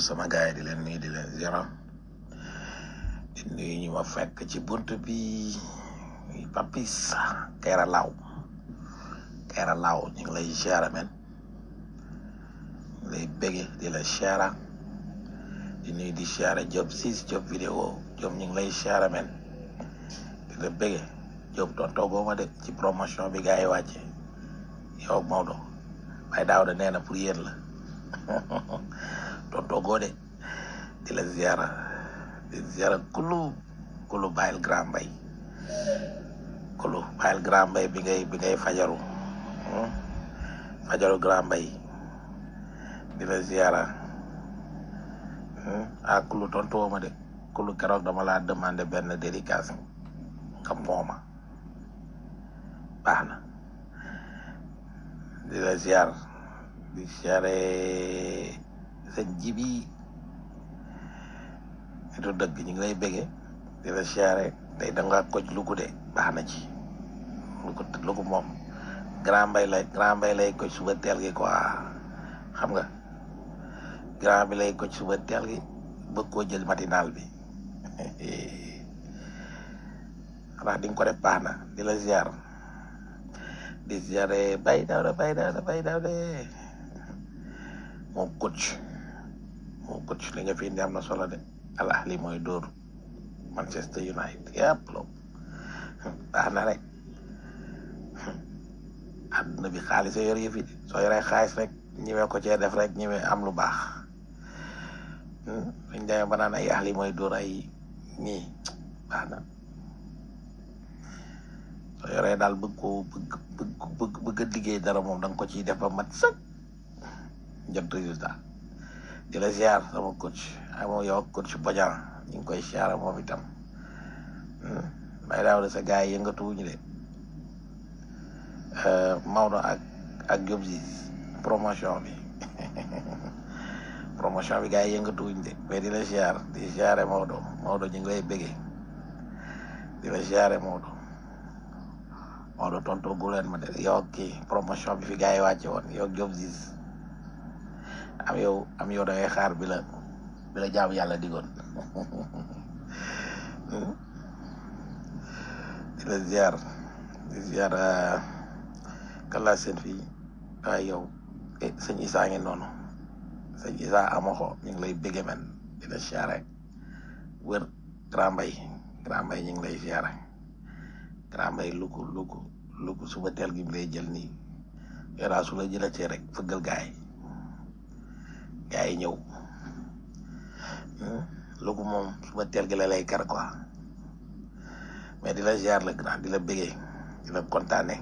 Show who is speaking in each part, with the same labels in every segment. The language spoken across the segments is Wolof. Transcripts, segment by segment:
Speaker 1: sama gaay di leen nuyu di leen zéro di nuyu ñu ma fekk ci bunt bi papis kayra laaw kayra laaw ñu ngi lay ziara men lay bége di la ziara di nuyu di ziara job sis job vidéo job ñu ngi lay ziara men di la bége job doon toogoo ma de ci promotion bi gars yi wàcce yow ak Maodo waaye daaw da nee na pour yéen la doon toogoo de di la ziara di ziara kulu kulu bàyyil grand mbay kulu bàyyil grand mbay bi ngay bi ngay fajaru hmm? fajaru grand mbay di la ziara hmm? ah kulu tontuwoo ma de kulu keroog dama laa demandé benn dédicace nga mooma baax na di la ziar di ziare sëñ jibi nitu dëgg ñu ngi lay bége di la ziare tey da nga koj lugu de baax na ci lugu lugu moom grand mbay lay grand mbay lay koj suba teel gi quoi xam nga grand bi lay koj suba teel gi bëgg koo jël matinal bi xanaa di nga ko def baax na di la ziar di ziare bay daaw de bay daaw de bay daaw de moom coach moom coach li nga fi indi am na solo de al ahli mooy dóor Manchester United yëpp loolu baax na rek àdduna bi xaalis a yor yëfi de soo yoree xaalis rek ñëwee ko cee def rek ñëwee am lu baax dañ demee ba naan ay ahli mooy dóor ay ñii baax na soo yoree daal bëgg ko bëgg bëgg bëgg bëgg a liggéey dara moom da nga ko ciy def ba mat sëkk jot résultat di la ziar sama coach ak moom yow ak coach Bodian ñu ngi koy ziar moom itam may daaw de sa gars yi yëngatuwuñu de Maodo ak ak Diop si promotion bi promotion bi gars yi yëngatuwuñu de mais di la ziar di ziare Maodo Maodo ñu ngi lay bëggee di la ziare Maodo Maodo tontu gu leen ma de yow ak kii promotion bi fi gars yi wàcce woon yow ak Diop Ziz am yow am yow da ngay xaar bi la bi la jaam yàlla digoon di la ziar di ziar kala seen fii waaye yow eh sëñ Issa ngi noonu sëñ Issa amoxo ñu ngi lay bégge men di la ziare wër grand mbay grand mbay ñu ngi lay ziare grand mbay lugu lugu lugu suba teel gi mu lay jël nii yoraa su la jëlatee rek fëggal gaay gaay yi ñëw lugu moom suba teel gi la lay kar quoi mais di la ziar la grand di la bëggee di la kontaane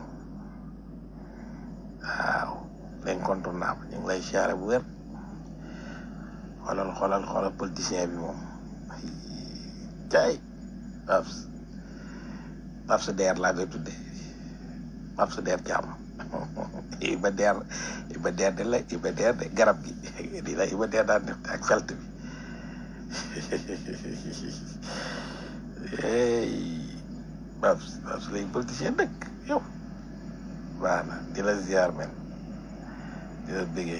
Speaker 1: waaw l'incontournable ñu ngi lay ziare bu wér xoolal xoolal xoolal politicien bi moom cay Paps Paps Der laa koy tuddee Paps Der Thiam Iba Der Iba Der de la Iba Der de garab gi di la Iba Der daan def ak felt bi hey Paps Paps lay politicien dëkk yow baax na di la ziar men di la bëggee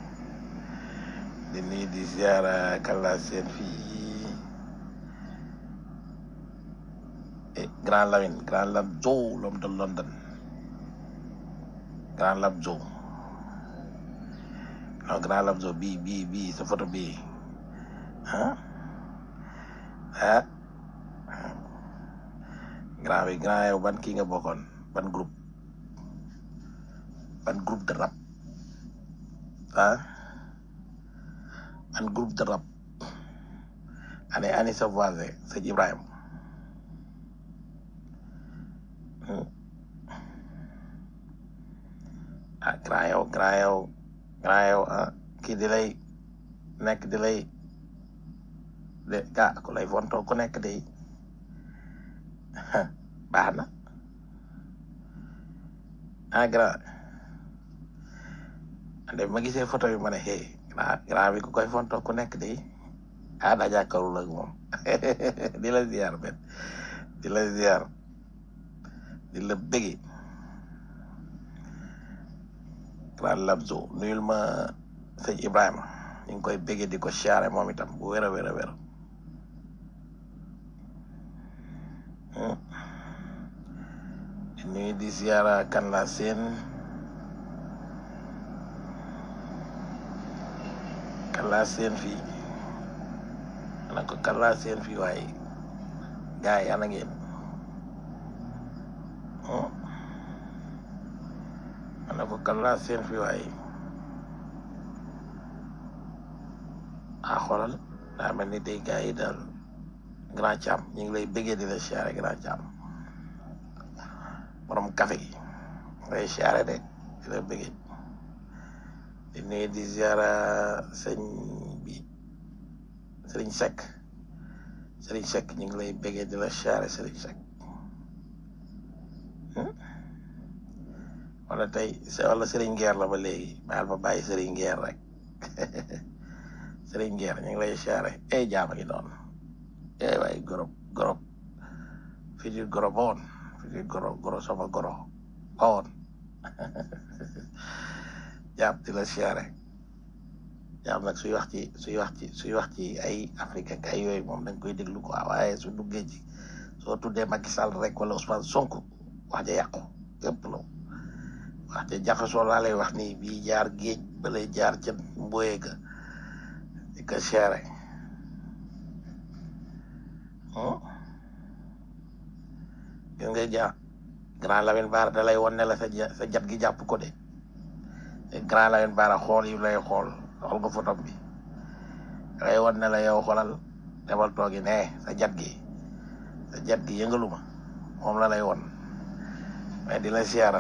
Speaker 1: di nuyu di ziar kala seen fii Grand Lamine Grand Lam Joe l'homme de London Grand Lam Joe non Grand Lam Joe bii bii bii sa photo bii ah ah grand bi grand yow ban kii nga bokkoon ban groupe ban groupe de rap ah ban groupe de rap ani ani sa voisin sëñ Ibrahima ah grand yow grand yow grand yow ah kii di lay nekk di lay de ah ku lay fontoo ku nekk de baax na ah grand ande ma gisee photo bi ma ne hey grand grand bi ku koy fontoo ku nekk de ah daa jàkkaarloo ak moom di la ziar ben di la ziar di la bëgge grand labzo nuyul ma sëñ Ibrahima ñu ngi koy béggee di ko siyaare moom itam bu wér a wér a wér Hmm. di nuyu di siyaara kan la seen kan la seen fii ana ko kan la seen fii waaye gars yi ana ngeen Hmm. ana ko kan la seen fii waaye ah xoolal daa mel ni tey gars yi daal grand cam ñu ngi lay bëggee di la siyaare grand cam borom café gi ngay siyaare de di la bëggee di nuyu di siyaara sëñ bi sëriñ Seck sëriñ Seck ñu ngi lay bëggee di la siyaare sëriñ Seck Hmm? wala tey se- wala sëriñ Ngeer la ba léegi baal ma bàyyi sëriñ Ngeer rek sëriñ Ngeer ñu ngi lay siyaare eh jaama ngi noonu eh waay gorob gorob fii di goro ba woon fii di goro goro sama goro ba woon jaam di la siyaare jaam nag suy wax ci suy wax ci suy wax ci ay Afrique ak ay yooyu moom dañ koy déglu quoi waaye su duggee ci soo tuddee Macky Sall rek wala Ousmane Sonko wax ja yàqu yëpp la wax ja jaxasoo laa lay wax nii bii jaar géej ba lay jaar ca mboye ga di ko siyaare hmm? gis nga ja grand Lamine Bara da lay won ne la sa ja- sa jat gi jàpp ko de te grand Lamine Bara xool yu lay xool xool nga photo bi da lay won ne la yow xoolal demal toogi ne sa jat gi sa jat gi yëngalu ma moom la lay won mais di la siyaara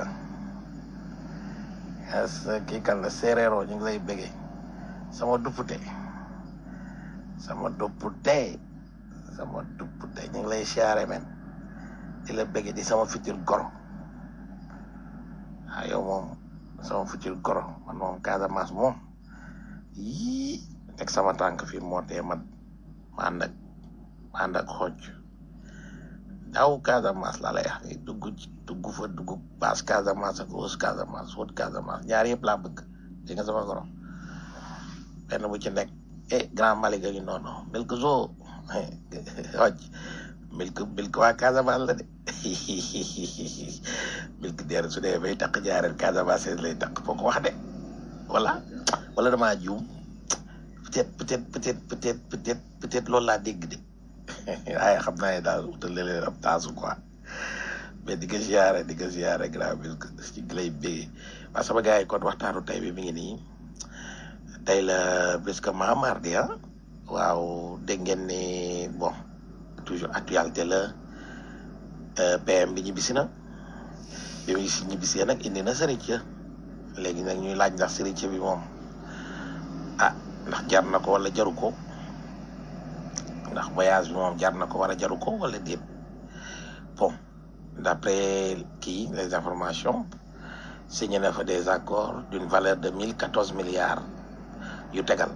Speaker 1: as kii kan la séeréero ñu ngi lay bëggee sama duppute sama duppute sama duppute ñu ngi lay siyaare men di la bëggee di sama futur goro ah yow moom sama futur goro man moom Casamance moom yii teg sama tànk fii moo tee man ma ànd ak ma ànd ak xoj daw Casamance laa lay wax ni dugg ci dugg fa dugg baas Casamance ak wës Casamance wët Casamance ñaar yëpp laa bëgg dégg nga sama goro benn bu ci nekk eh grand Malick a ngi noonu milk zoo xoj milk milk waa Casamance la de milk deer su dee bay takk jaareel Casamance lay takk foo ko wax de wala wala damaa juum peut-être peut-être peut-être peut-être peut-être peut-être loolu laa dégg de waaye xam naa ne daal utal leen ab taasu quoi mais di ko ziare di ko ziare grand milk ci lay bégee waa sama gars yi kon waxtaanu tey bi mi ngi nii tey la presque ma mardi ah waaw dégg ngeen ni bon toujours actualité la euh, PM bi ñibbisi na bi mu si ñibbisee nag indi na sëriñ léegi nag ñuy laaj ndax sëriñ bi moom ah ndax jar na ko wala jaru ko ndax voyage bi moom jar na ko wala jaru ko wala déet bon d'après kii les informations signé na fa des accords d'une valeur de mille quatorze milliards yu tegal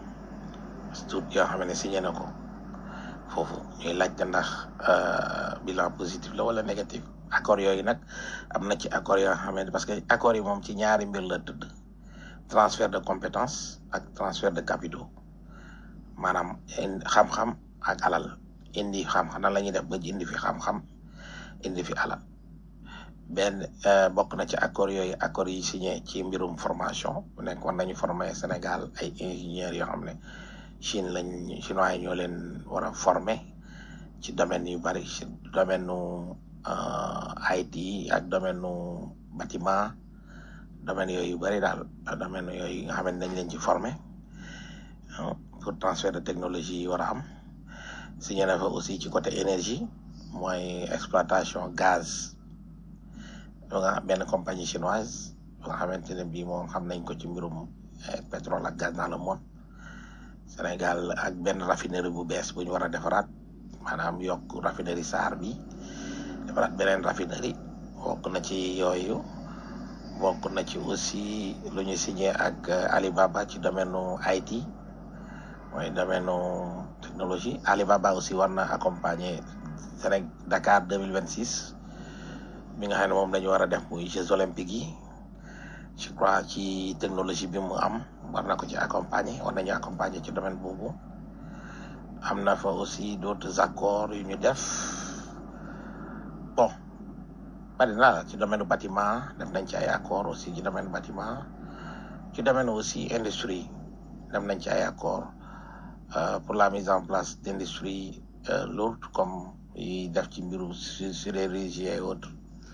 Speaker 1: tout yoo xam ne signé na ko foofu ñuy laajte ndax euh, bilan positif la wala négatif accords yooyu nag am na ci accords yoo xam ne parce que accords yi moom ci ñaari mbir la tëdd transfert de compétences ak transfert de capitaux maanaam in- xam-xam ak alal indi xam-xam nan la ñuy def ba indi fi xam-xam indi fi alal benn euh, bokk na ci accord yooyu accord yi signé ci mbirum formation bu nekk war nañu former Sénégal ay ingénieurs yoo xam ne Chine lañ chinois yi ñoo leen war a former ci domaine yu bari ci domaine nu euh, IT ak domaine nu bâtiment domaine yooyu yu bari daal domaine yooyu nga xam ne dañ leen ci former ah, pour transfert de technologie yi war a am signé na fa aussi ci côté énergie mooy exploitation gaz ba nga benn compagnie chinoise ba nga xamante ne bii moom xam nañ ko ci mbirum eh, pétrole ak gaz dans le monde Sénégal ak benn raffinerie bu bees bu ñu war a defaraat maanaam yokk raffinerie Sarr bi defaraat beneen raffinerie bokk na ci yooyu bokk na ci aussi lu ñu signé ak eh, Alibaba ci domaine nu IT mooy domaine nu technologie Alibaba aussi war na accompagner Sénégal Dakar deux mille vingt six bi nga xam ne moom la ñu war a def muy Jeux olympiques yi je crois ci technologie bi mu am war na ko ci accompagner war nañu accompagner ci domaine boobu am na fa aussi d'autres accords yu ñu def bon bari na ci domaine bâtiment def nañ ci ay accords aussi ci domaine bâtiment ci domaine aussi industrie def nañ ci ay accords euh, pour la mise en place d'industries euh, lourdes comme yi def ci mbiru su- sidérurgie et autres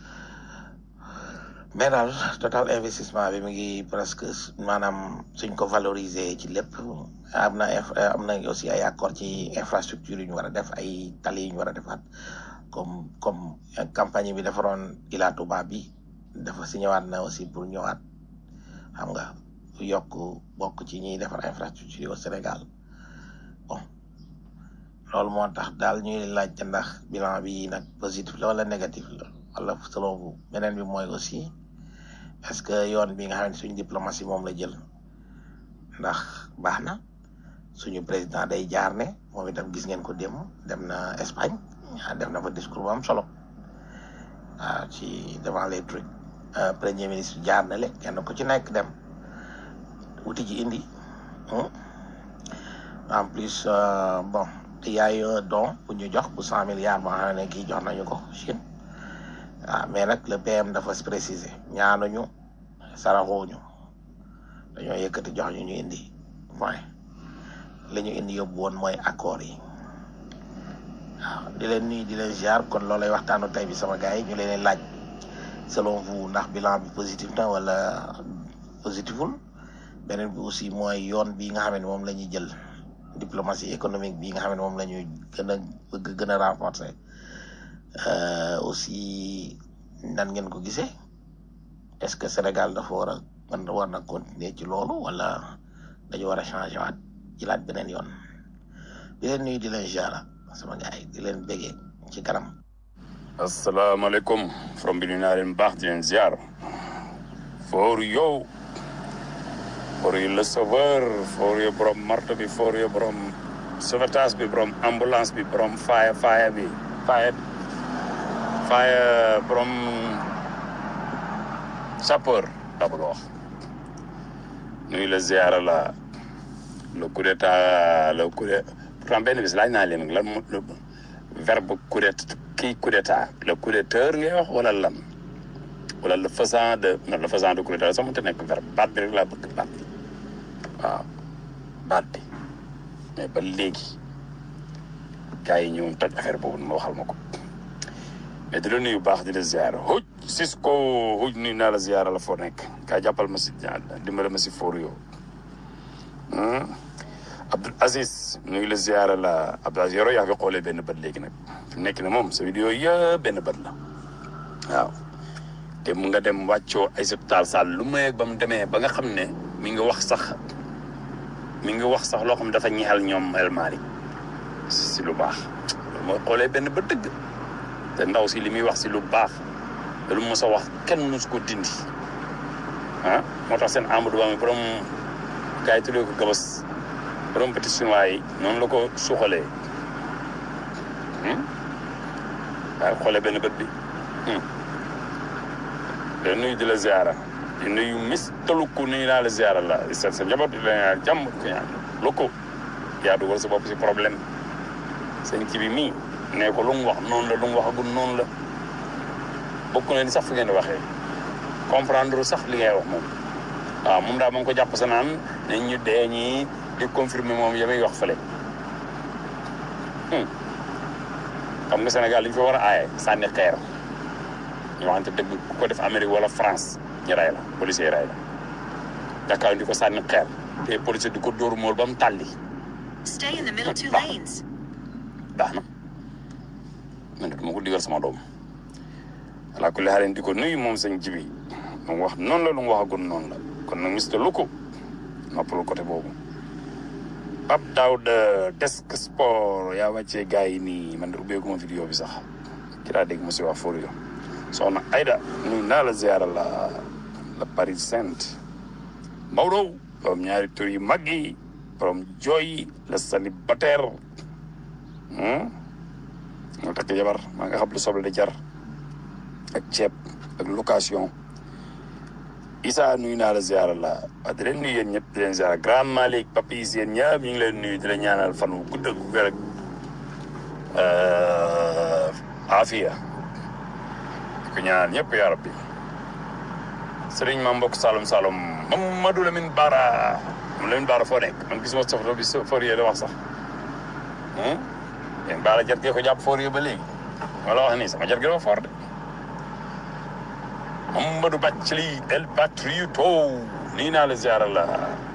Speaker 1: mais daal total investissement bi mi ngi presque s- maanaam suñ ko valoriser ci lépp am na inf- am na aussi ay accord ci infrastructure yu ñu war a def ay tali yu ñu war a defaat comme comme euh, campagne bi defaroon Ila Touba bi dafa si ñëwaat na aussi pour ñëwaat xam nga yokk bokk ci ñiy defar infrastructure yi au Sénégal bon loolu moo tax daal ñuy laajte ndax bilan bi nag positif la wala négatif la wala selon vous beneen bi mooy aussi est-ce que yoon bi nga xam ne suñu diplomatie moom la jël ndax baax na suñu président day jaar ne moom itam gis ngeen ko démb dem na Espagne ah, def na fa discours bu am solo waaw ci devant les trucs Euh, premier ministre jaar na le kenn ku ci nekk dem wuti ji indi hmm. en plus euh, bon il y a eu un don bu ñu jox bu cent milliards boo xam ne kii jox nañu ko Chine waaw mais nag le PM dafa préciser ñaanuñu saraxuñu dañoo yëkkati jox ñu ñu indi point li ñu indi yóbbu woon mooy accord yi waaw di leen nuyu di leen ziar kon loolay waxtaanu tey bi sama gars yi ñu leen di laaj selon vous ndax bilan bi positif na wala positiful beneen bi aussi mooy yoon bi nga xam ne moom la ñuy jël diplomatie économique bi nga xam ne moom la ñuy gën a bëgg gën a renforcer euh, aussi nan ngeen ko gisee est-ce que Sénégal dafa war a man war na continuer ci loolu wala dañu war a changer waat jëlaat beneen yoon di leen nuyu di leen ziara sama gars yi di leen béggee ci kanam.
Speaker 2: asalaamaaleykum from bi naa leen baax di leen ziar for yow for yu le sauveur for yu borom marto bi for yu borom sauvetage bi borom ambulance bi borom fire fire bi fire fire borom sapeur daa bëgg a wax nuyu la ziara la le coup d'état le coup de pourtant benn bis laaj naa leen lan mo le verbe coup d'état kii coup d'état le coup d'état ngay wax wala lan wala le faisant de non le faisant de coup d'état sax mënut a nekk verbe baat bi rek laa bëgg baat bi waaw baat bi mais ba léegi gars yi ñëw toj affaire boobu ma waxal ma ko mais di la nuyu baax di la ziara huj sis ko huj nuyu naa la ziara la foo nekk kaa jàppal ma si dimbale ma si fóor yow Abdul Aziz ñu ngi la ziara la Abdul Aziz yoroo yaa fi xoolee benn bët léegi nag fi mu nekk ne moom sa vidéo yëpp benn bët la waaw te mu nga dem wàccoo ay taal sall lu may ba mu demee ba nga xam ne mi ngi wax sax mi ngi wax sax loo xam ne dafa ñeexal ñoom El Malick si lu baax loolu mooy xoolee benn bët dëgg te ndaw si li muy wax si lu baax te lu mos a wax kenn mosu ko dindi ah moo tax seen Amadou Ba mi borom gars yi tuddee ko gabas borom petit chinois yi noonu la ko suuxalee waaye xoolee benn bët bi te nuyu di la ziara di nuyu mis taluku nuyu naa la ziara la sa sa njaboot di la ñaan jàmm di ko ñaan lu ko yaa dugal sa bopp si problème seen ci bi mii ne ko lu mu wax noonu la lu mu waxagul noonu la bokk na ni sax fi ngeen di waxee comprendre sax li ngay wax moom waaw moom daal ma ngi ko jàpp sa naan nañ ñu dee ñii di confirmer moom yamay wax fële xam nga Sénégal li ñu fa war a aaye sànni xeer ñu waxante dëgg ku ko def Amérique wala France ñu ray la policier ray la Dakar di ko sànni xeer te policier di ko dóor mool ba mu tàlli
Speaker 3: Stay in the middle two
Speaker 2: Baax na.
Speaker 3: lanes.
Speaker 2: baax na man de duma ko digal sama doom ala kulli xaalin di ko nuyu moom sëñ jibi lu mu wax noonu la lu mu waxagul noonu la kon nag mister Luko noppalu côté boobu Pape Daouda desk sport yaa wàccee gars yi nii man de ubbeeku ma vidéo bi sax ki laa dégg mu si wax Forio soxna Aida nuyu naa la ziara la la Paris Sainte Maodo borom ñaari tur yu mag yi borom jooy la célibataire moo takk jabar maa nga xam lu soble di jar ak ceeb ak location Issa nuyu naa la ziara la waaw di leen nuyu yéen ñëpp di leen ziara grand Malick Papis yéen ñëpp ñu ngi leen nuyu di leen ñaanal fan wu gudd ak wér ak afiya di ko ñaanal ñëpp yaa rabbi sëriñ ma mbokk Saloum Saloum Mamadou Lamine Bara moom Lamine Bara foo nekk man gisuma soxla bi Fourier da wax sax yéen Bara jar gee ko jàpp Fourier ba léegi wala wax nii sama jar gi dafa fort de Mamadou Bathily El Patrioto nii naa la ziara la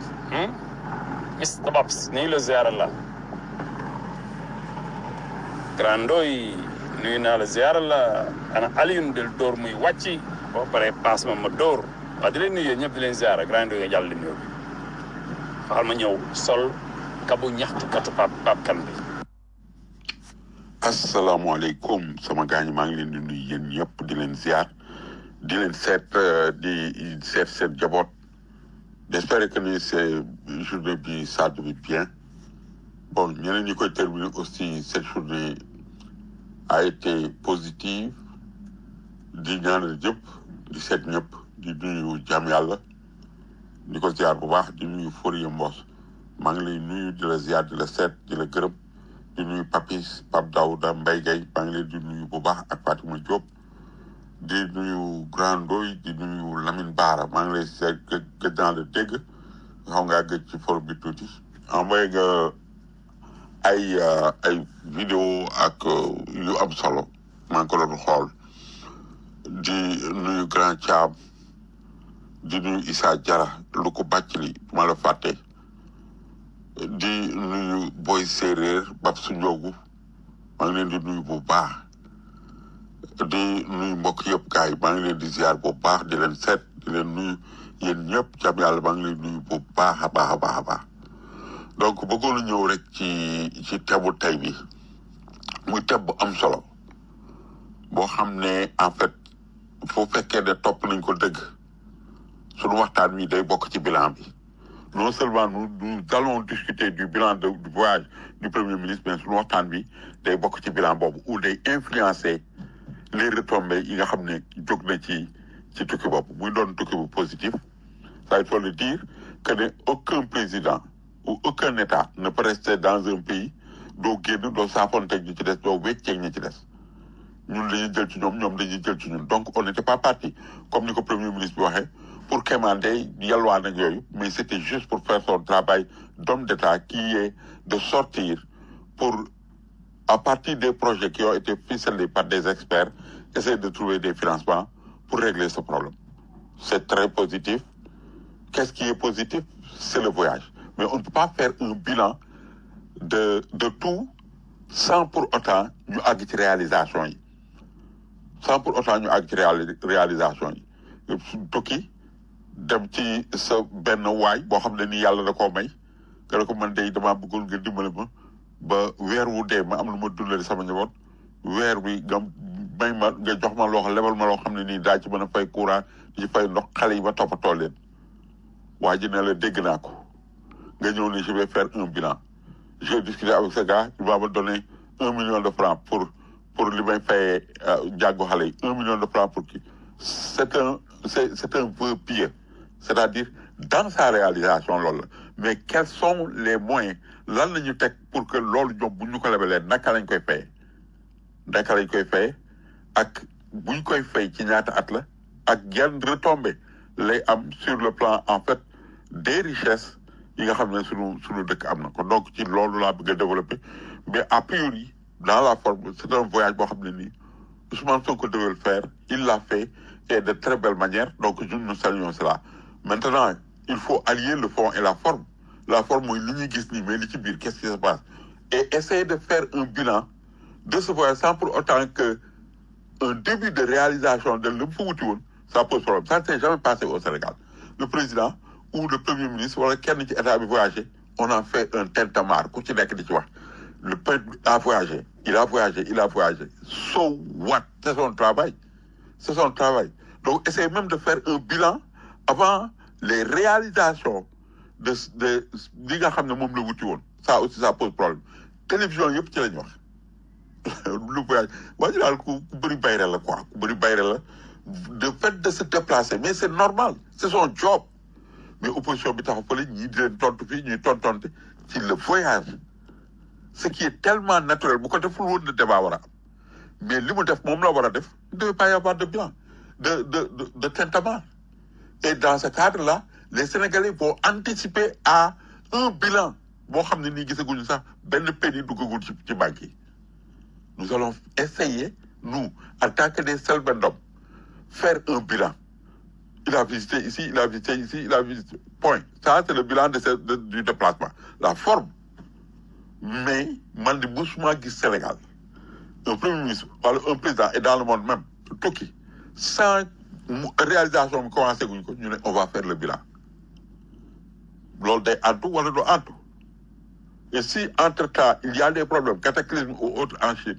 Speaker 2: Mr Babs nii la ziara la Grandoy nuyu naa la ziara la ana Alioune del Dóor muy wàcci boo paree paas ma ma dóor waaw di leen nuyu yéen ñëpp di leen ziara Grandoy nga jàll di nuyu bi faxal ma ñëw sol kabu ñaxtu katu pap pap kan bi
Speaker 4: asalaamaaleykum sama gaañ maa ngi leen di nuyu yéen ñëpp di leen ziar di leen seet euh, di seet seen jaboot j'espère que ni c'est journée bi ça bi bien bon ñeneen ñi koy terminer aussi cette journée a été positive di ñaanal ñëpp di seet ñëpp di nuyu jàmm yàlla di ko ziar bu baax di nuyu Fourier Mbos maa ngi lay nuyu di la ziar di la seet di la gërëm di nuyu Papis Pape Daouda Mbaye Gueye maa ngi leen di nuyu bu baax ak Fatima Diop di nuyu Grand Ndoy di nuyu Lamine Bara maa ngi lay seet gëj gëj naa la dégg xaw ngaa gëj ci forum bi tuuti envoyé nga ay euh, ay vidéo ak euh, yu am solo maa ngi ko doon xool di nuyu Grand Thiam di nuyu Issa Diarra lu ko bàcc li ma la fàtte di nuyu Boy Séeréer Bab su Njoogu maa ngi leen di nuyu bu baax di nuyu mbokk yëpp gars yi maa ngi leen di ziar bu baax di leen seet di leen nuyu yéen ñëpp jàmm yàlla maa ngi leen nuyu bu baax a baax a baax a baax donc bëggoon na ñëw rek ci ci tebu tey bi muy teb bu am solo boo xam ne en fait foo fekkee ne topp nañ ko dëgg suñu waxtaan wi day bokk ci bilan bi non seulement nous nous allons discuter du bilan de, du voyage du premier ministre mais suñu waxtaan bi day bokk ci bilan boobu ou day influencer les retombées yi nga xam ne jóg na ci ci tukki boobu muy doon tukki bu positif ça il faut le dire que ne aucun président ou aucun état ne peut rester dans un pays doo génn doo saafonteeg ñi ci des doo wecceeg ñi ci des ñun dañuy jël ci ñoom ñoom dañuy jël ci ñun donc on n'était pas parti comme ni ko premier ministre bi waxee pour quémander yalwaan ak yooyu mais c'était juste pour faire son travail d'homme d'État qui est de sortir pour à partir des projets qui ont été ficelés par des experts essayer de trouver des financements pour régler ce problème c'est très positif qu'est-ce qui est positif c'est le voyage mais on ne peut pas faire un bilan de de tout sans pour autant ñu àgg ci réalisation yi sans pour autant ñu àgg ci réali- réalisation yi tukki dem ci sa benn waay boo xam ne ni yàlla da koo may nga ne ko man day damaa bëggul nga dimbale ma ba weer wu dee ma am lu ma dundale sama njaboot weer bi nga may ma nga jox ma loo xam lebal ma loo xam ne nii daa ci mën a fay courant di ci fay ndox xale yi ba toppatoo leen waa ji ne la dégg naa ko nga ñëw ne je vais faire un bilan j'ai discuté avec ce gars il va me donner un million de francs pour pour li may fayee jàggu xale yi un million de francs pour kii c'est un c'est c'est un vœu pieux c'est-à-dire dans sa réalisation loolu la mais quels sont les moyens lan la ñu teg pour que loolu ñoom bu ñu ko lebalee naka lañ koy fayee naka lañ koy fayee ak bu ñu koy fay ci ñaata at la ak yan retombées lay am sur le plan en fait des richesses yi nga xam ne sunu sunu dëkk am na ko donc ci loolu laa bëgg a développer mais a priori dans la forme c'est un voyage boo xam ne nii Ousmane Sonko devait le faire il l'a fait et de très belle manière donc ñun nous saluons cela maintenant il faut allier le fond et la forme la forme mooy li ñuy gis nii mais li ci biir qu'est-ce qui se passe et essayer de faire un bilan de ce voyage sans pour autant que un début de réalisation de lu mu fa wuti woon ça pose problème ça ne s'est jamais passé au Sénégal le président ou le premier ministre wala kenn ci état bi voyagé on a fait un tintamarre ku ci nekk di ci wax le peuple a voyagé il a voyagé il a voyagé so what c'est son travail c'est son travail donc essayer même de faire un bilan avant les réalisations de de li nga xam ne moom la wuti woon ça aussi ça pose problème télévision yëpp ci lañ wax lu voyage waa ji daal ku ku bëri bayre la quoi ku bëri bayre la de fait de se déplacer mais c'est normal c'est son job mais opposition bi taxaw fële ñii di leen tontu fii ñuy tontonte ci le voyage ce qui est tellement naturel bu ko deful woon na débat war a am mais li mu def moom la war a def il ne devait pas y avoir de bilan de de de de tintamarre et dans ce cadre là les Sénégalais vont anticiper à un bilan boo xam ne nii gisaguñu sax benn penny duggagul ci ci banque yi nous allons essayer nous en tant que des selbendom faire un bilan il a visité ici il a visité ici il a visité point ça c'est le bilan de ce de- du déplacement la forme mais man di musuma gis Sénégal un premier ministre wala un président et dans le monde même tukki sans mu réalisation bi commencé guñ ko ñu ne on va faire le bilan loolu day antu wala du antu et si entre temps il y a des problèmes cataclysmes ou autres en Chine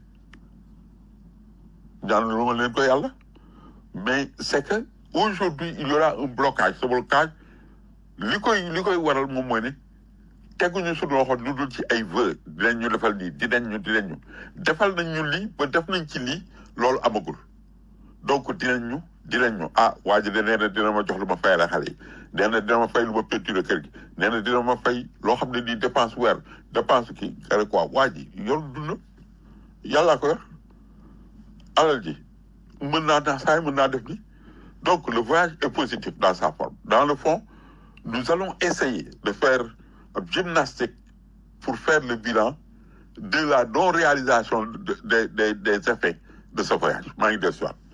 Speaker 4: ñaan lu ma leen ko yàlla mais c'est que aujourd'hui il y aura un blocage ce blocage li koy li koy waral moom mooy ne teguñu suñu loxo lu dul ci ay vœux dinañ ñu defal lii dinañ ñu dinañ ñu defal nañ ñu lii ba def nañ ci lii loolu amagul donc dinañ ñu dinañ ñu ah waa ji de nee na dina ma jox lu ma fayal xale yi nee na dina ma fay lu ma peinture kër gi nee na dina ma fay loo xam ne nii dépense weer dépense kii kare quoi waa ji yor dund yàllaa ko yor alal ji mën naa naa saay mën naa def ni donc le voyage est positif dans sa forme dans le fond nous allons essayer de faire une gymnastique pour faire le bilan de la non-réalisation de- de- de- des effets de ce voyage maa ngi dellu si waat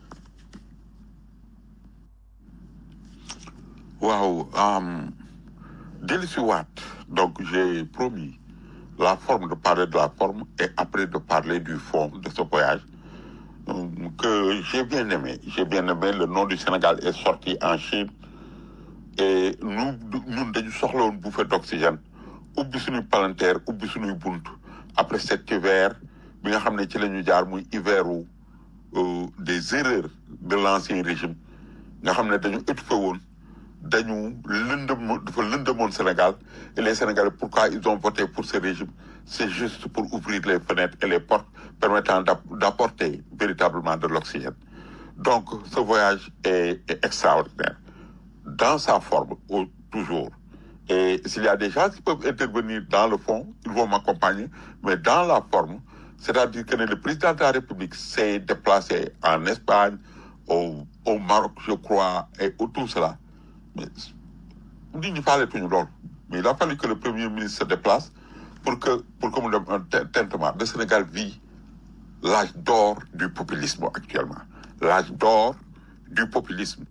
Speaker 4: waaw um, dellu si waat donc j'ai promis la forme de parler de la forme et après de parler du fond de ce voyage euh, que j'ai bien aimé j'ai bien aimé le nom du Sénégal est sorti en Chine et nous ñun dañu soxla woon bouffée d'oxygène ubbi suñuy palanteer ubbi suñuy bunt après cet hiver bi nga xam ne ci la ñu jaar muy hiveru euh, des erreurs de l'ancien régime nga xam ne dañu étouffé woon dañu lëndëm dafa lëndëmoon Sénégal et les Sénégalais pourquoi ils ont voté pour ce régime c'est juste pour ouvrir les fenêtres et les portes permettant d'app- d'apporter véritablement de l'oxygène donc ce voyage est, est extraordinaire dans sa forme au- toujours et s'il y a des gens qui peuvent intervenir dans le fond ils vont m'accompagner mais dans la forme c'est-à-dire que le président de la République s'est déplacé en Espagne au, au Maroc je crois et au tout cela mais nit ñi faaletuñu loolu mais il a fallu que le premier ministre se déplace pour que pour que mu dem un tin- tintement le Sénégal vit l'âge d'or du populisme actuellement l'âge d'or du populisme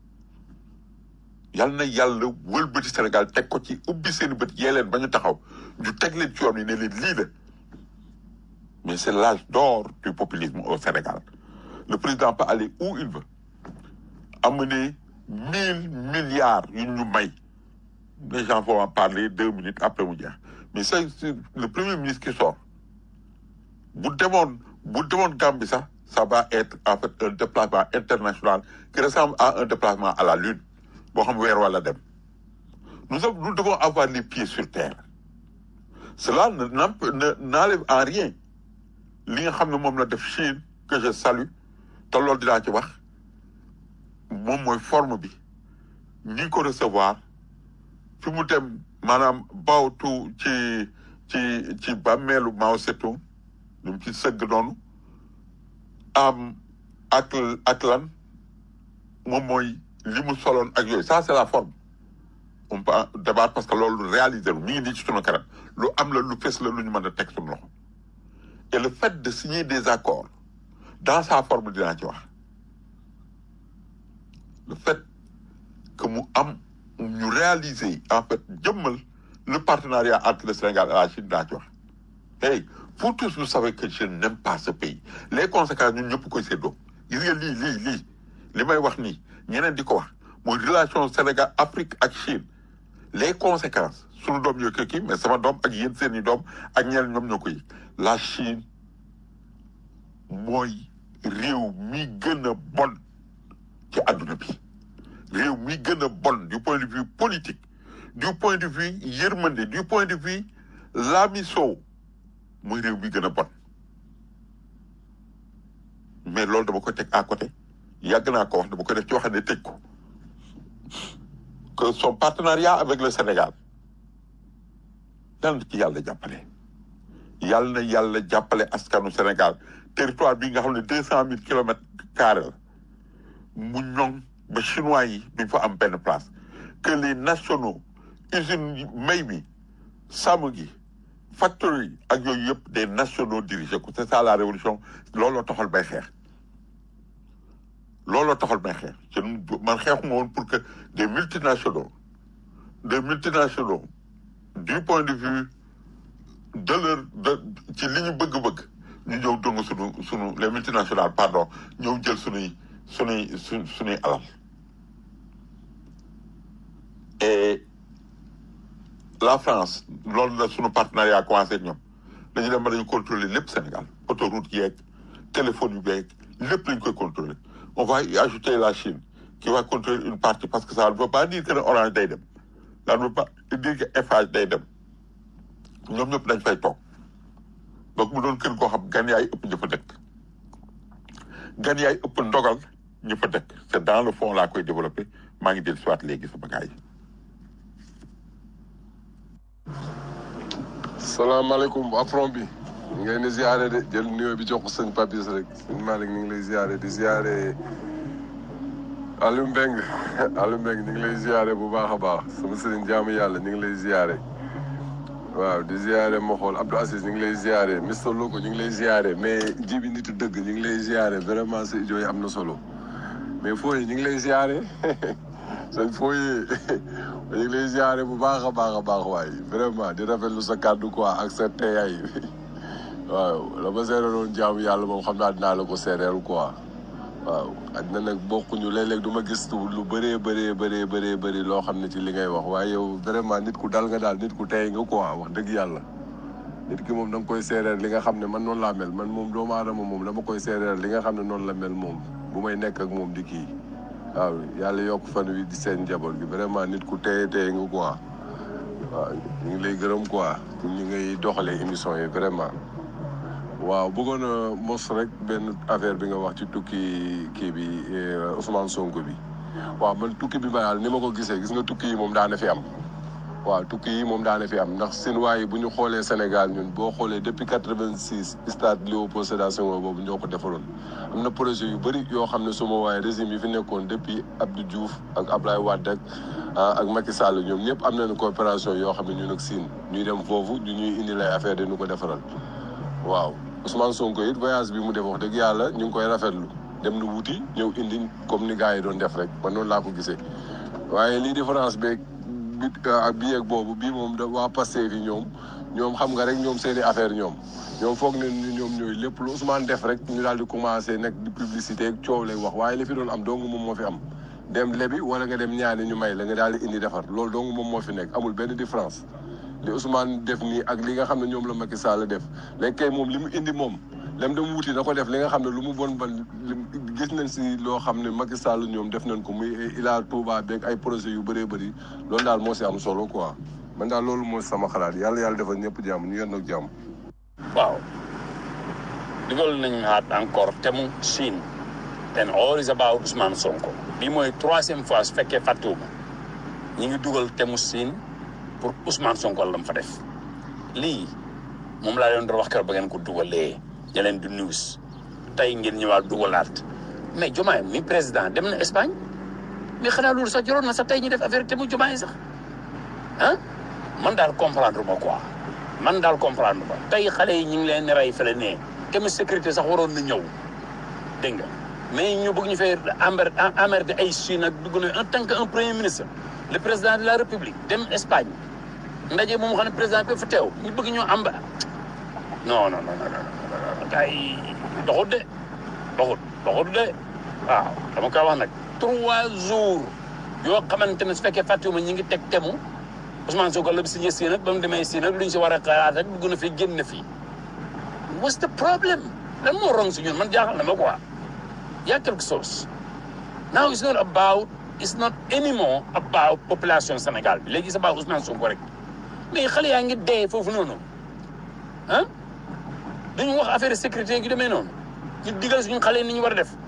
Speaker 4: yal na yàlla wëlbati Sénégal teg ko ci ubbi seen bët yee leen ba ñu taxaw ñu teg leen ci yoon yi ne leen lii la mais c'est l'âge d'or du populisme au Sénégal le président peut aller où il veut amener mille milliards yu ñu may les gens vont en parler deux minutes après mu jeex mais c'est c'est le premier ministre qui sort bu demoon bu demoon Gambie sax ça va être en fait un déplacement international qui ressemble à un déplacement à la lune boo xam weer wala dem nous avons- nous devons avoir les pieds sur terre cela ne n'emp- ne n'enlève en rien li nga xam ne moom la def Chine que je salue te loolu dinaa ci wax moom mooy forme bi ñi ko recevoir fi mu dem maanaam bawtu ci ci ci bàmmeelu Mao Tse-tung ñu mu ci sëgg noonu am ak ak lan moom mooy li mu soloon ak yooyu ça c'est la forme on peut en débattre parce que loolu réaliser lu mi ngi nii ci sunu kanam lu am la lu fes la lu ñu mën a teg sunu loxo et le fait de signer des accords dans sa forme dinaa ci wax le fait que mu am ñu réaliser en fait jëmmal le partenariat entre le Sénégal et la Chine dinaa ci wax hey vous tous vous savez que je n'aime pas ce pays les conséquences ñun ñëpp koy séddoo gis nga lii lii lii li may wax nii ñeneen di ko wax mooy relation Sénégal Afrique ak Chine les conséquences sunu doom ñoo ko kii mais sama doom ak yéen seeni doom ak ñeneen ñoom ñoo ko yëg la Chine mooy réew mi gën a bon ci àdduna bi réew mi gën a bon du point de vue politique du point de vue yërmande du point de vue laamiso mooy réew mi gën a bon mais loolu dama koy teg à côté yàgg naa ko wax dama ko def ci wax ne tëj ko que son partenariat avec le Sénégal yàlla na ci yàlla jàppale yàlla na yàlla jàppale askanu Sénégal territoire bi nga xam ne deux cent mille kilomètres carrés la mu ñoŋ ba chinois yi duñ fa am benn place que les nationaux usines may mi sàmm gi factory ak yooyu yëpp des nationaux dirigé ko c'est ça la révolution looloo taxal bay xeex looloo taxal may xeex je man xeexuma woon pour que des multinationaux des multinationaux du point de vue de leur de ci li ñu bëgg-bëgg ñu ñëw dong sunu sunu les multinationales pardon ñëw jël sunuy sunuy su sunuy alal et la France loolu la sunu partenariat commencé ak ñoom dañu dem ba dañu contrôler lépp Sénégal autoroute yeeg téléphone yu beeg lépp lañ koy contrôler on va y ajouter la Chine qui va contrôler une partie parce que ça ne veut pas dire que ne Orange day dem ça ne veut pas dire que Eiffage day dem ñoom ñëpp dañ fay toog donc mu doon kër goo xam gan yaay ëpp ñu fa dëkk gan yaay ëpp ndogal ñu fa dëkk c'est dans le fond laa koy développer maa ngi dellu siwaat léegi sama gars yi
Speaker 5: salaamaaleykum waa front bi ñu ngi leen di ziare de jël nuyoo bi jox ko sëñ Papis rek sëñ Malick ñu ngi lay ziare di ziare Aliou Mbengue Aliou Mbengue ñu ngi lay ziare bu baax a baax sama sëriñ jaamu yàlla ñu ngi lay ziare waaw di ziare ma xool Abdou Aziz ñu ngi lay ziare Mister Loko ñu ngi lay ziare mais jibi nitu dëgg ñu ngi lay ziare vraiment sa ijo yi am na solo mais fooy ñu ngi lay ziare sëñ fooy ñu ngi lay ziare bu baax a baax a baax waaye vraiment di rafetlu sa kàddu quoi ak sa teyaay waaw la ma seereeroon jaamu yàlla moom xam naa dinaa la ko seereel quoi waaw àddina nag bokkuñu léeg-léeg du ma gis lu bëree bëree bëree bëree bëri loo xam ne ci li ngay wax waaye yow vraiment nit ku dal nga daal nit ku tey nga quoi wax dëgg yàlla nit ki moom da nga koy seereel li nga xam ne man noonu laa mel man moom doomu aadama moom dama koy seereel li nga xam ne noonu la mel moom bu may nekk ak moom di kii waaw yàlla yokk fan wi di seen njaboot gi vraiment nit ku teye teye nga quoi waaw ñu ngi lay gërëm quoi pour ñu ngay doxalee émission yi vraiment waaw bëggoon a mos rek benn affaire bi nga wax ci tukki kii bi Ousmane Sonko bi waaw man tukki bi ma daal ni ma ko gisee gis nga tukki yi moom daana fi am waaw tukki yi moom daana fi am ndax Sinwaa yi bu ñu xoolee Sénégal ñun boo xoolee depuis quatre-vingt-six stade Léopold Sédar Senghor boobu ñoo ko defaroon am na projet yu bëri yoo xam ne suma waaye régime yi fi nekkoon depuis Abdou Diouf ak Ablaye Wade ak ak Macky Sall ñoom ñëpp am nañu coopération yoo xam ne ñun ak Sine ñuy dem foofu ñu ñuy indi lay affaire dañu ko defaral waaw Ousmane Sonko it voyage bi mu def wax dëgg yàlla ñu ngi koy rafetlu dem na wuti ñëw indi comme ni gars yi doon def rek man noonu laa ko gisee waaye lii différence beeg bi ak bii ak boobu bii moom da waa Pastef yi ñoom ñoom xam nga rek ñoom seeni affaire ñoom ñoom foog ne ni ñoom ñooy lépp lu Ousmane def rek ñu daal di commencé nekk di publicité ak coow lay wax waaye li fi doon am dong moom moo fi am dem lebi wala nga dem ñaani ñu may la nga daal di indi defar loolu dong moom moo fi nekk amul benn différence li Ousmane def nii ak li nga xam ne ñoom la Macky Sall def léegi kay moom li mu indi moom lem dem wuti na ko def li nga xam ne lu mu bon ban gis nañ si loo xam ne Macky Sall ñoom def nañ ko muy Ila Touba beeg ay projet yu bëree bëri loolu daal moo si am solo quoi man daal loolu mooy sama xalaat yàlla yàlla defal ñëpp jàmm ñu yenn ak jàmm.
Speaker 2: waaw dugal nañ haat encore temu Chine and all is about Ousmane Sonko bi mooy troisième fois su fekkee fàttewuma ñi ngi dugal temu Chine pour Ousmane Sonko la mu fa def lii moom laa leen doon wax keroog ba ngeen ko dugalee ña leen di news tey ngeen ñëwaat dugalaat mais Diomaye mi président dem na Espagne mais xanaa loolu sax joroon na sax tey ñu def affaire te mu Diomaye sax ah man daal comprendre ma quoi man daal comprendre ma tey xale yi ñu ngi leen di rey fële nee tamit sécurité sax waroon na ñëw dégg nga mais ñu bëgg ñu fay emmer emmerder ay Chine ak dugg na en tant que un premier ministre le président de la république dem Espagne ndaje moom xam ne président bi fa teew ñu bëgg ñoo am non non non non non gars yi doxut de doxut doxut de waaw dama koy wax nag trois jours yoo xamante ne su fekkee fàttewuma ñi ngi teg temu Ousmane Sonko la bi signé si nag ba mu demee si nag lu ñu si war a xalaat rek dugg na fi génn na fi what's the problem lan moo rong si ñun man jaaxal na ma quoi y a quelque chose now it's not about it's not anymore about population Sénégal bi léegi c'est about Ousmane Sonko rek mais xale yaa ngi dee foofu noonu ah dañu wax affaire sécurité gi demee noonu ñu digal suñu xale yi ni ñu war a def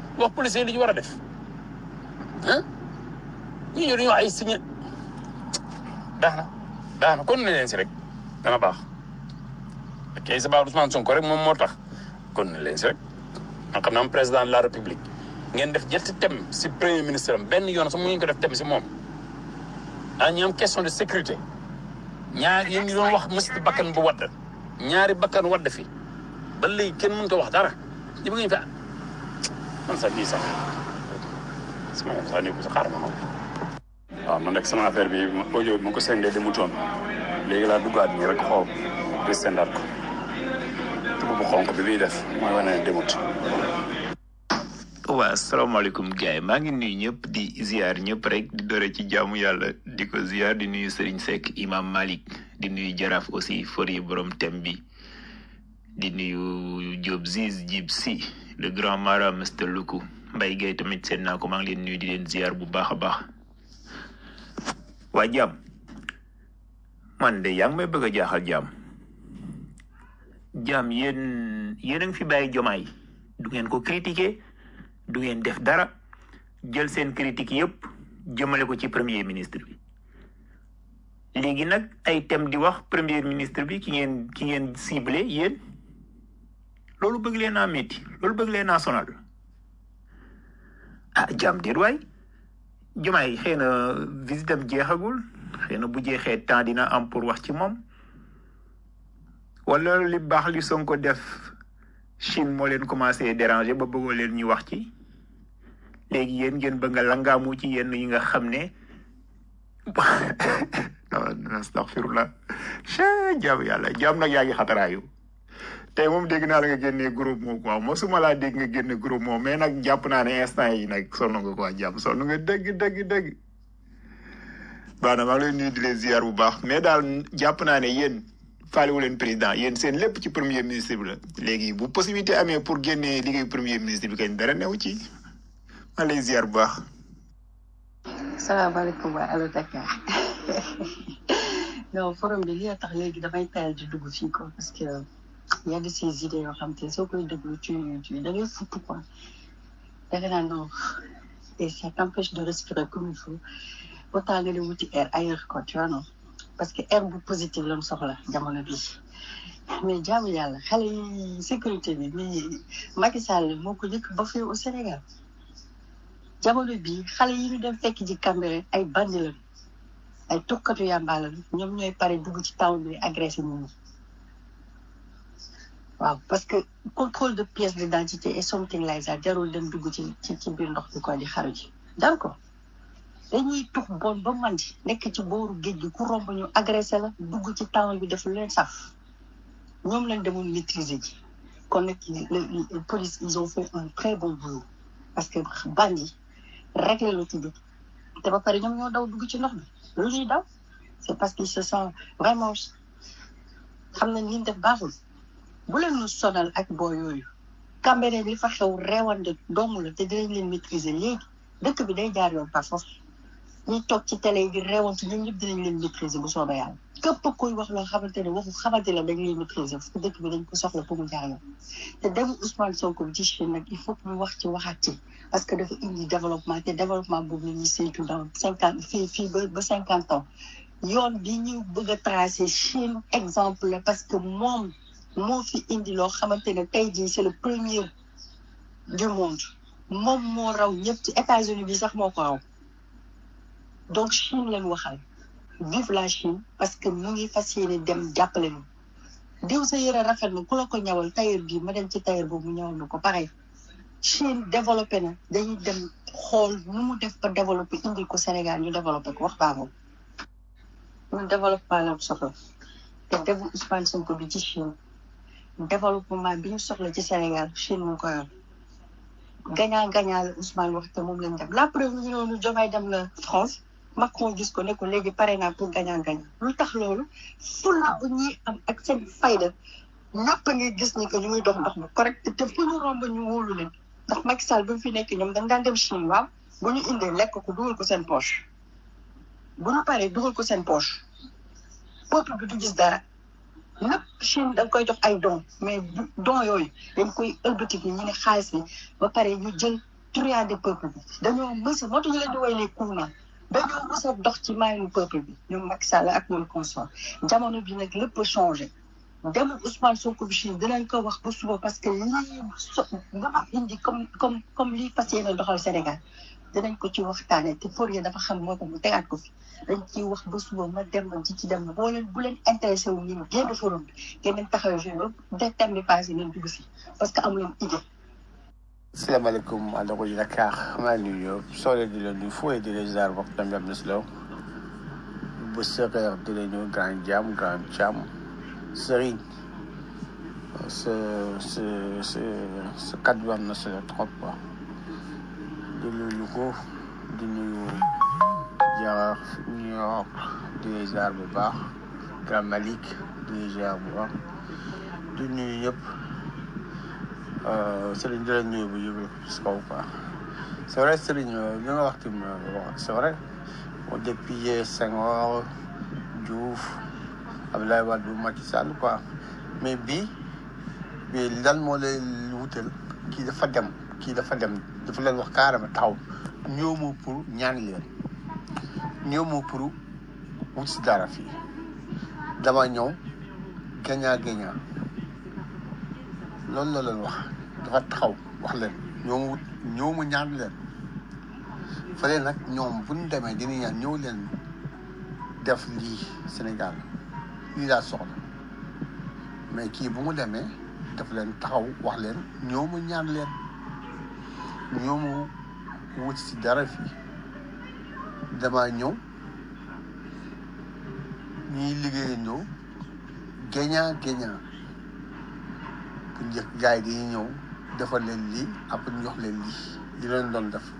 Speaker 2: wax policier li ñu war a def ah ñi ñëw dañuy wax ay signé baax na baax na kon ne leen si rek dana baax ok sa baax Ousmane Sonko rek moom moo tax kon ne leen si rek man xam naa am président de la république ngeen def ñetti thème si premier ministre am benn yoon sax mu ngeen ko def thème si moom ah ñu am question de sécurité ñaar yéen ngi doon wax mësit bakkan bu wadd ñaari bakkan wadd fi ba léegi kenn mënut a wax dara di bëgg ñu fi man sax lii sax sama sax nii ko sa xaaral ma xam waaw man rek sama affaire bi audio bi ma ko sendee demutoon léegi laa duggaat nii rek xool di sendaat ko tubu bu xonk bi muy def mooy wane ne demut
Speaker 6: waa asalaamaaleykum gars yi maa ngi nuyu ñëpp di ziar ñëpp rek di dore ci jaamu yàlla di ko ziar di nuyu Serigne Seck imam Malik di nuyu jaraaf aussi fori borom thème bi di nuyu Diop Ziz Jib si le grand mara Mr Luku Mbaye Gueye tamit seen naa ko maa ngi leen nuyu di leen ziar bu baax a baax waa jaam man de yaa ngi may bëgg a jaaxal jaam jaam yéen yéen a ngi fi bàyyi jomaay du ngeen ko critiquer du ngeen def dara jël seen critique yépp jëmale ko ci premier ministre bi léegi nag ay thème di wax premier ministre bi ki ngeen ki ngeen ciblé yéen loolu bëgg leen naa métti loolu bëgg leen naa sonal ah jàmm déet waay jumaay xëy na visitam jeexagul xëy na bu jeexee temps dina am pour wax ci moom wala li baax li Sonko def Chine moo leen commencé déranger ba bëggoo leen ñu wax ci léegi yéen ngeen bëgg nga langaamu ci yenn yi nga xam ne astaghfirullah jaam yàlla jaam nag yaa ngi xataraayu tey moom dégg naa la nga génnee groupe moom quoi mosuma laa dégg nga génne groupe moom mais nag jàpp naa ne instant yi nag sonn nga quoi jàpp sonn nga dëgg dëgg dëgg baax na maa ngi lay nuyu di leen ziar bu baax mais daal jàpp naa ne yéen faalewu leen président yéen seen lépp ci premier ministre bi la léegi bu possibilité amee pour génnee liggéey premier ministre bi kañ dara newu ci maa lay ziar bu baax
Speaker 7: salaamaaleykum waa Allo Dakar non forum bi li a tax léegi damay tayal di dugg fii ko parce que y a de ces idées yoo xam te soo koy déglu tu tu da ngay futt quoi da nga naan non et ça t'empêche de respirer comme il faut autant nga di wuti air ailleurs quoi tu vois non parce que air bu positif lañ soxla jamono bi mais jaamu yàlla xale yi sécurité bi mais Macky Sall moo ko njëkk ba fii au Sénégal jamono bi xale yi ñu dem fekk ji Cambérène ay bandi lañ ay tukkatu yàmba lañ ñoom ñooy pare dugg ci town bi agressé nit ñi waaw parce que contrôle de pièce d'identité et something like that jarul dem dugg ci ci ci biir ndox bi ko di xaru ji d'accord dañuy tux bon ba mandi nekk ci booru géej gi ku romb ñu agressé la dugg ci town bi def lu leen saf ñoom lañ demoon maîtriser ji kon nag le police ils ont fait un très bon boulot parce que bandi réglé la tudd te ba pare ñoom ñoo daw dugg ci ndox bi lu ñuy daw c'est parce qu'ils se sont vraiment xam nañ li ñu def baaxul bu leen ñu sonal ak boo yooyu Cambérène li fa xew reewande doomu la te dinañ leen maîtriser léegi dëkk bi day jaar yoon par force ñuy toog ci télé yi di reewante ñun ñëpp dinañ leen maîtriser bu soobee yàlla képp kuy wax loo xamante ne waxu xamante la dañ leen maîtriser parce que dëkk bi dañ ko soxla pour mu jaar yoon te demu Ousmane Sonko bi ci Chine nag il faut que ñu wax ci waxaat ci parce que dafa indi développement te développement boobu la ñuy séntu dans cinquante fii fii ba ba cinquante ans yoon bi ñu bëgg a tracé Chine exemple la parce que moom moo fi indi loo xamante ne tey jii c'est le premier du monde moom moo raw ñëpp ci États-Unis bi sax moo ko raw donc Chine lañ waxal vive la Chine parce que mu ngi fas yéene dem jàppale ñu diw sa yëre rafet na ku la ko ñawal tailleur bi ma dem ci tailleur boobu mu ñawal na ko pareil Chine développé na dañuy dem xool nu mu def ba développé indi ko Sénégal ñu développé ko wax baa moom ñun développement la soxla te defu Ousmane Sonko bi ci Chine développement bi ñu soxla ci Sénégal Chine mu ngi ko yor gagnant gagnant la Ousmane wax te moom lañ dem la preuve ñu noonu Diomaye dem la France Macron gis ko ne ko léegi pare naa pour gagnant gagnant lu tax loolu fulla bu ñuy am ak seen fayda ñëpp a ngi gis ni que ñu ngi dox ndox bu correct te fu ñu romb ñu wóolu leen ndax Macky Sall bi mu fi nekk ñoom dañ daan dem Chine waaw bu ñu indee lekk ko dugal ko seen poche bu ñu paree dugal ko seen poche peuple bi du gis dara lépp Chine da nga koy jox ay don mais don yooyu dañ koy ëlbatiku ñu ne xaalis bi ba pare ñu jël truand peuple bi dañoo mës a moo tax ñu leen di woy les courants dañoo mës a dox ci maayu peuple bi ñoom Macky Sall ak ñoom consort jamono bi nag lépp a changé demul Ousmane Sonko bi Chine dinañ ko wax ba suba parce que lii so dama indi comme comme comme lii fas yéene doxal Sénégal dinañ ko ci waxtaanee te Fourier dafa xam moo tax mu tegaat ko fi dañ ciy wax ba suba ma dem ma ci ci dem boo leen bu leen intéressé wu ñu génn forum bi ngeen dem taxawee jour ba thème bi passé ngeen dugg si parce que amu leen idée.
Speaker 8: salaamaaleykum àndako ji Dakar maa ngi nuyu ñëpp soole di leen nuyu fooy di leen ziar bopp tamit am na si law bu sëqeex di leen nuyu grand jam grand jam sëriñ sa sa sa sa kàddu bi am na solo trop quoi di nuyu ko di nuyu jaraaf New York di leen ziar bu baax grand Malick di leen ziar bu baax di nuyu ñëpp Serigne di leen nuyu bu yëngu si kaw quoi c'est vrai Serigne li nga wax tamit c'est vrai depuis Senghor Diouf Abdoulaye Wade Macky Sall quoi mais bii bii lan moo leen wutal kii dafa dem kii dafa dem dafa leen wax carrément taxaw ñëw ma pour ñaan leen ñëw ma pour wut si dara fii dama ñëw gagnant gagnant loolu la leen wax dafa taxaw wax leen ñoo ma wut ñëw ma ñaan leen fële nag ñoom bu ñu demee dina ñaan ñëw leen def lii Sénégal lii laa soxla mais kii bu mu demee daf leen taxaw wax leen ñëw ma ñaan leen ñëw ma wut si dara fii damaa ñëw ñuy liggéey ñëw gagnant gagnant bu njëkk gars yi dañuy ñëw defal leen lii après ñu jox leen lii li leen doon def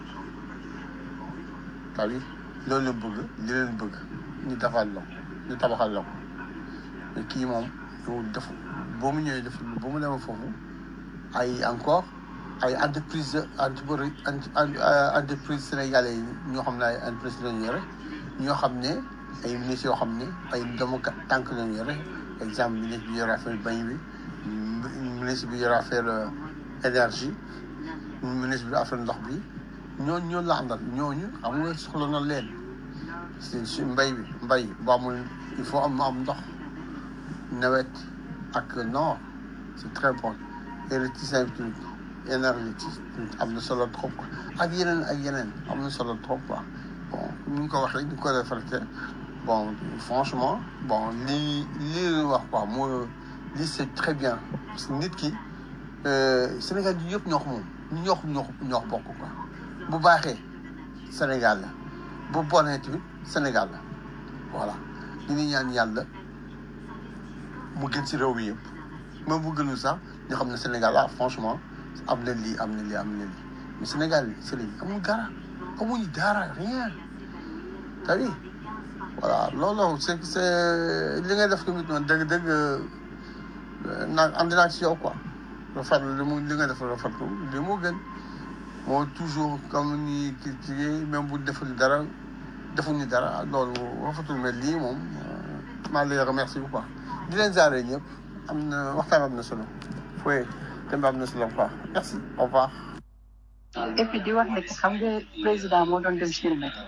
Speaker 8: tawi loolu la bëgg li leen bëgg ñu defal la ko ñu tabaxal la ko mais kii moom yow def boo mu ñëwee def ba mu demee foofu ay encore ay entreprise entreprise entreprise sénégalais yi ñoo xam ne ay entreprise lañu yore ñoo xam ne ay ministres yoo xam ne ay doomu tànk lañu yore exemple ministre bi yore affaire bañ bi ministre bi yore affaire énergie ministre bi affaire ndox bi ñooñu ñoo la àndal ñooñu xam nga soxla na leen si si mbay bi mbay bu amul il faut am am ndox nawet ak noor c'est très bon électricité bi énergie am na solo trop quoi ak yeneen ak yeneen am na solo trop quoi bon ni nga ko waxee ni nga ko reflété bon franchement bon lii lii leen wax quoi moo lii c'est très bien parce que nit ki Sénégal yi yëpp ñoo ko moom ñoo ko ñoo ko ñoo ko bokk quoi bu baaxee Sénégal la bu bonee tamit Sénégal la voilà ñu ngi ñaan yàlla mu gën ci réew mi yëpp même bu gënul sax ñu xam ne Sénégal ah franchement am na lii am na lii am na lii mais Sénégal Serigne amul dara amuñu dara rien t'as vu voilà loolu c'est c'est li ngay def tamit man dëgg dëgg naa ànd naa ci yow quoi rafetlu li mu li nga def rafetlu li moo gën moo toujours comme ni critiqué même bu deful dara defuñu dara loolu rafetul mais lii moom maa ngi lay remercier quoi di leen jaaree ñëpp am na waxtaan am na solo fooy dem am na solo quoi merci au revoir.
Speaker 7: et puis di wax ne xam nga président moo doon dem Chine nag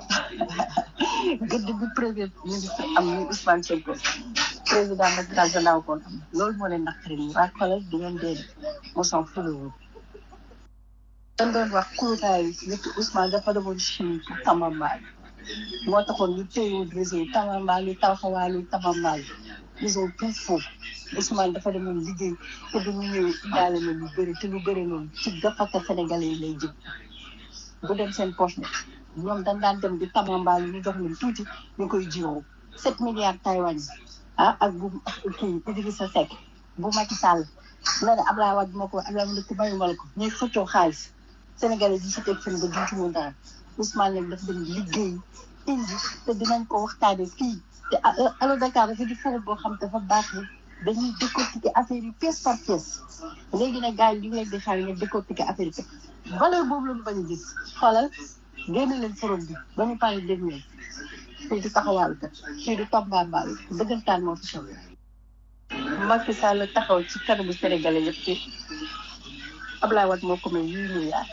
Speaker 7: gëdd bi premier ministre am ni Ousmane Sonko président Macky Sall danaaw koon am loolu moo leen naqari nii waa xoolal di ngeen dee moo s'en fout dañ doon wax kuuraayu nit Ousmane dafa demoon Chine pour Tamambaay moo taxoon ñu téyewoon réseau Tamambaay lu taxawaalu Tamambaay ils ont tout faux Ousmane dafa demoon liggéey te du mu ñëwee indaale na lu bëri te lu bëri noonu ci gafaka sénégalais yi lay jëm bu dem seen poche ne ñoom dañ daan dem di Tamambaay ñu jox leen tuuti ñu koy jiwoo sept milliards Taïwan yi ah ak bu kii Idrissa Seck bu Macky Sall la ne Ablaye Wade moo ko Ablaye Wade ko mayu ma la ko ñuy xëccoo xaalis sénégalais yi si teg seen ba duñ ci mun dara Ousmane nag dafa dem liggéey indi te dinañ ko waxtaane fii te Allo Dakar dafa di forum boo xam dafa baax ni dañuy décortiquer affaire yi pièce par pièce léegi nag gars yi ñu ngi leen di xaar ngeen décortiquer affaire yi valeur boobu la ñu bañ a gis xoolal génne leen forum bi ba ñu paree dégg ngeen fii du taxawaalu kat fii du tombambaal dëggantaan moo fi xew Macky Sall taxaw ci kanamu Sénégalais yëpp ci Ablaye Wade moo ko may huit milliards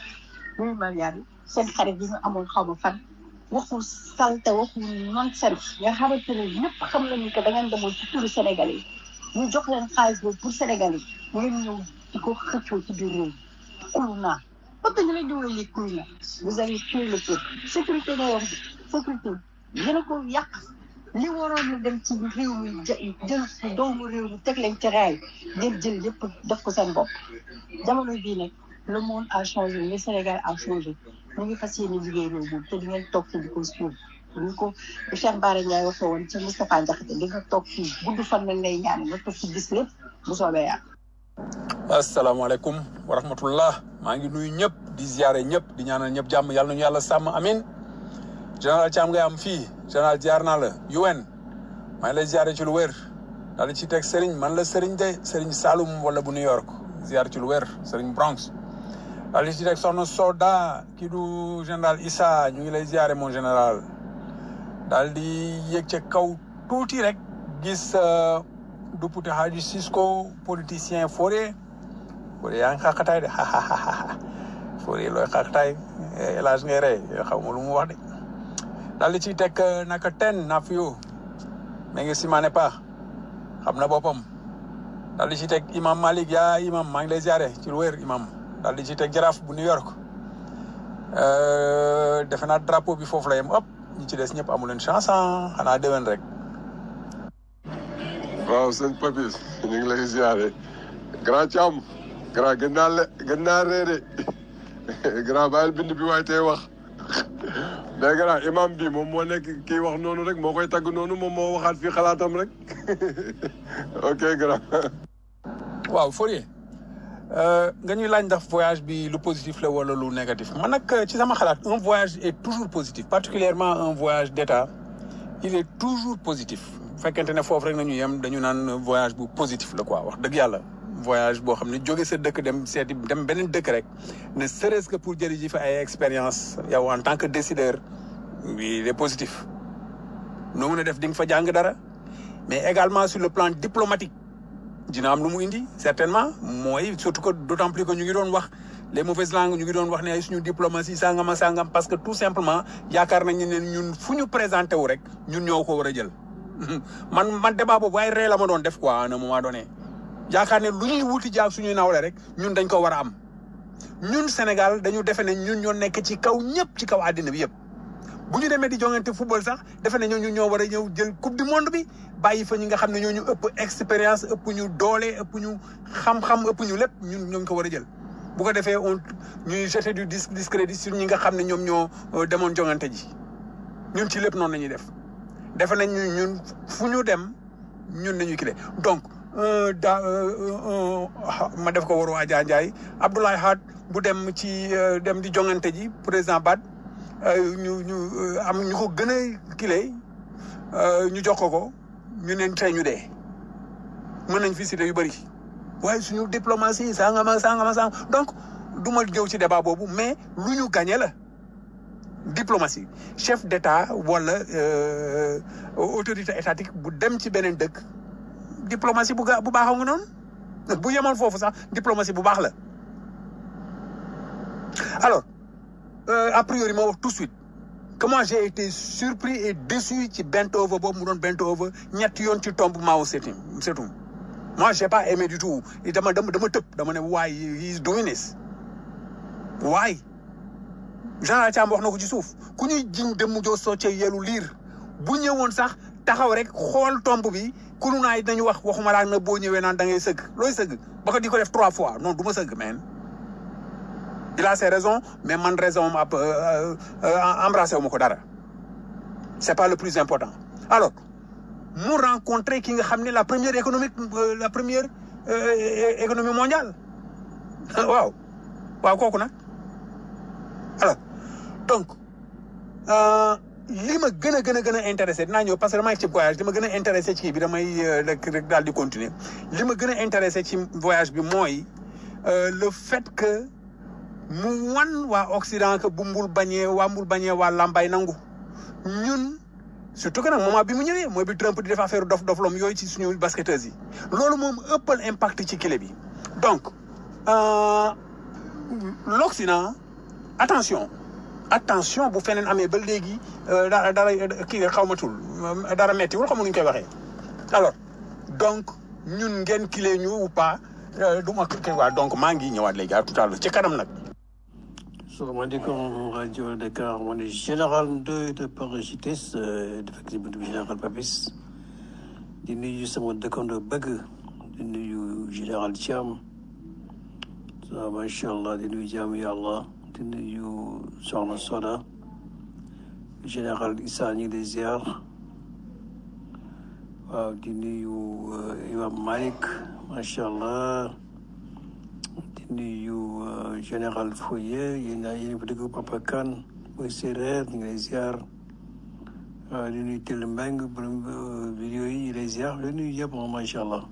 Speaker 7: muy Mariane seen xarit yi ñu amoon xaw ma fan waxul salte waxul nonsense nga xamante ne ñëpp xam nañu que da ngeen demoon ci turu Sénégalais yi ñu jox leen xaalis boobu pour Sénégalais yi ngeen ñëw di ko xëccoo ci biir réew mi kulu naa parce que ñu leen di woowee les kulu naa vous avez tué le peuple sécurité nga wax sécurité yéen a ko yàq li waroon na dem ci réew mi ja jël doomu réew mi teg leen ci raay ngeen jël yëpp def ko seen bopp jamono bii nag le monde a changé le Sénégal a changé ñu ngi fas yéene liggéey réew moom te di ngeen toog fi di ko suul ñu ko Cheikh Bara Ndiaye waxee woon ci Moustapha Diakhaté di nga toog fii gudd fan lañ lay ñaan nga toog fi gis lépp bu soobee yàlla.
Speaker 9: asalaamaaleykum wa rahmatullah maa ngi nuyu ñëpp di ziare ñëpp di ñaanal ñëpp jàmm yàlla nañu yàlla sàmm amin général Thiam ngay am fii général ziar naa la UN maa ngi lay ziare ci lu wér daal di ci teg Serigne man la Serigne de Serigne Saloum wala bu New York ziar ci lu wér Serigne Bronx daal di ci teg soxna Soda kii du général Issa ñu ngi lay ziare mon général daal di yëg ca kaw tuuti rek gis duppute Hadji Cisco politicien Fodé Fodé yaa ngi xaqataay de Fodé looy xaqataay El Hadj ngay rey xaw ma lu mu wax de daal di ciy teg naka ten Nafio mais ngi simaane pas xam na boppam daal di ciy teg imam Malik yaa imam maa ngi lay ziare ci lu wér imam daal di ciy teg jaraaf bu New York defe naa drapeau bi foofu la yem ëpp ñi ci des ñëpp amu leen chance xanaa déwén rek.
Speaker 5: waaw sëñ Papis ñu ngi lay ziare grand Thiam grand gën naa le gën naa réere grand bàyyil bind bi waaye tey wax mais grand imam bi moom moo nekk kii wax noonu rek moo koy tagg noonu moom moo waxaat fii xalaatam rek ok grand
Speaker 9: waaw Fourier nga ñuy laaj ndax voyage bi lu positif la wala lu négatif man nag ci sama xalaat un voyage est toujours positif particulièrement un voyage d'état il est toujours positif bu fekkente ne foofu rek nañu yem dañu naan voyage bu positif la quoi wax dëgg yàlla voyage boo xam ne jóge sa dëkk dem seeti dem beneen dëkk rek ne serait-ce que pour jëri ji fa ay expérience yow en tant que décideur il est positif noo mën a def di nga fa jàng dara mais également sur le plan diplomatique dina am lu mu indi certainement mooy surtout que d'autant plus que ñu ngi doon wax les mauvaises langues ñu ngi doon wax ne ay suñu diplomatie sangama sangam parce que tout simplement yaakaar nañu ne ñun fu ñu présenté wu rek ñun ñoo ko war a jël man man débat boobu waaye ree la ma doon def quoi à un moment donné yaakaar ne lu ñuy wuti jaag suñuy nawle rek ñun dañ ko war a am ñun Sénégal dañu defe ne ñun ñoo nekk ci kaw ñëpp ci kaw àddina bi yëpp bu ñu demee di jongante football sax defe ne ñooñu ñoo war a ñëw jël coupe du monde bi bàyyi fa ñi nga xam ne ñooñu ëpp expérience ëpp ñu doole ëpp ñu xam-xam ëpp ñu lépp ñun ñoo ko war a jël. bu ko defee on ñuy jeter du dis discrédit sur ñi nga xam ne ñoom ñoo demoon jongante ji ñun ci lépp noonu la ñuy def defe nañ ñu ñun fu ñu dem ñun nañu kile donc daa ma def ko waru Adja Ndiaye Abdoulaye Had bu dem ci dem di jongante ji président Bad ñu ñu am ñu ko gën a kile ñu jox ko ko ñu ne tey ñu dee mën nañ fi cité yu bëri waaye suñu diplomatie sangama sangama sang donc du ma ñëw ci débat boobu mais lu ñu gagné la diplomatie chef d'état wala autorité étatique bu dem ci beneen dëkk diplomatie bu ga bu baaxoo nga noonu bu yemoon foofu sax diplomatie bu baax la alors euh, a priori ma wax tout de suite que moi j'ai été surpris et déçu ci Bentover boobu mu doon Bentover ñetti yoon ci tombe Mao Tse-tung Tse-tung moi j'ai pas aimé du tout dama dama dama tëb dama ne why he is doing this why général Thiam wax na ko ci suuf ku ñuy jiñ dem mu joo socce yelu liir bu ñëwoon sax taxaw rek xool tomb bi kunu naay dañu wax waxuma laa na boo ñëwee naan da ngay sëgg looy sëgg ba ko di ko def trois fois non du ma sëgg man il a ses raisons mais man raison am ab embrassé wu ma ko dara c'est pas le plus important alors mu rencontré ki nga xam ne la première économique la première économie mondiale waaw waaw kooku nag alors donc li ma gën a gën a gën a intéressé dinaa ñëw parce que damay ci voyage li ma gën a intéressé ci kii bi damay rek rek daal di continuer li ma gën a intéressé ci voyage bi mooy le fait que mu wan waa Occident que bu mbul bañee waa mbul bañee waa lambay nangu ñun surtout que nag moment bi mu ñëwee mooy bi Trump di def affaire dof dof lom yooyu ci suñu basketteuses yi loolu moom ëppal impact ci kile bi donc l'Occident attention attention bu feneen amee ba léegi euh, dara dara kii xaw ma tul dara metti wul xamu nuñ koy waxee alors donc ñun ngeen kilee ñu ou pas euh, du ma kii waa donc maa ngi ñëwaat léegi à tout à l'heure ci kanam nag
Speaker 10: salaamaaleykum rajo Dakar man de général Ndoye de parasites effectivement du général Papis di nuyu sama dëkkandoo bëgg di nuyu général Thiam ça macha allah di nuyu jaamu yàlla di nuyu Soxna Soda général Issa ñu ngi lay ziar waaw di nuyu euh, Imam Malik macha allah di nuyu euh, général Foye yéen a yéen a fa dëgg Papa Kane mooy séeréer ñu ngi lay ziar waaw di nuyu Tell Mbeng borom euh, vidéo yi ñu lay ziar di nuyu yëpp moom macha allah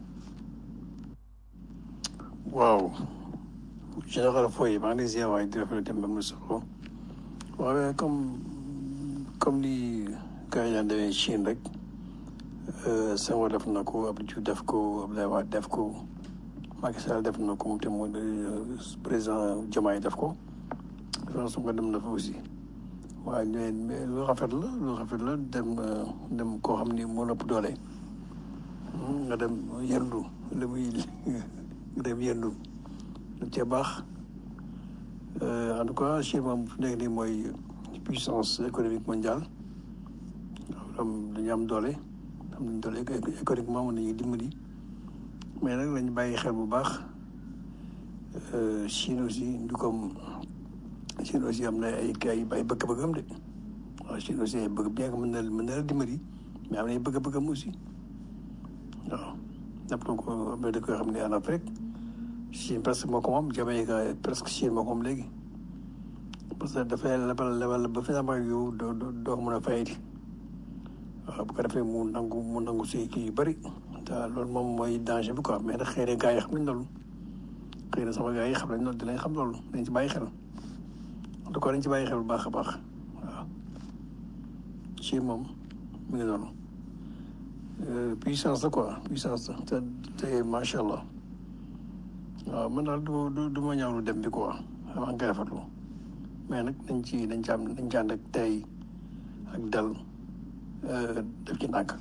Speaker 10: waaw général Foye maa ngi lay ziar waaye di rafetlu dem ba mu solo waaw comme comme ni gars yi daan demee Chine rek euh, Senghor def na ko Abdou Diouf def ko Abdoulaye Wade def ko Macky Sall def na ko moom te mooy président Diomaye def ko France nga dem na fa aussi waaye ñooy mais lu rafet la lu rafet la dem euh, dem koo xam ni moo ëpp doole Hmm, nga dem yendu li muy nga dem yendu lu cee baax Euh, en tout cas Chine moom fu nekk nii mooy puissance économique mondiale am dañu am doole am nañ doole éco- économiquement mën nañu dimbali mais nag lañu bàyyi xel bu baax euh, Chine aussi du comme Chine aussi am na ay ay ay bëgg-bëggam de waaw Chine aussi ay bëgg bien que mën na mën na la dimbali mais am na ay bëgg-bëggam aussi waaw jàpp na ko am na dëkk yoo xam ne en Afrique Chine presque moo ko moom Jamaïque presque Chine moo ko moom léegi parce que dafay lebal lebal ba finalement yow doo doo doo ko mën a fayati waaw bu ko defee mu nangu mu nangu si kii yu bëri te loolu moom mooy danger bi quoi mais nag xëy na gars yi xam nañ loolu xëy na sama gars yi xam nañ loolu dinañ xam loolu dañ ci bàyyi xel en tout cas dañ ci bàyyi xel bu baax a baax waaw Chine moom mi ngi noonu Euh, puissance la quoi puissance la te te macha allah waaw man daal du du du ma ñaawlu dem bi quoi maa ngi koy rafetlu mais nag dañ ci dañ ci am dañ ci ànd ak tey ak dal euh, def ci ndànk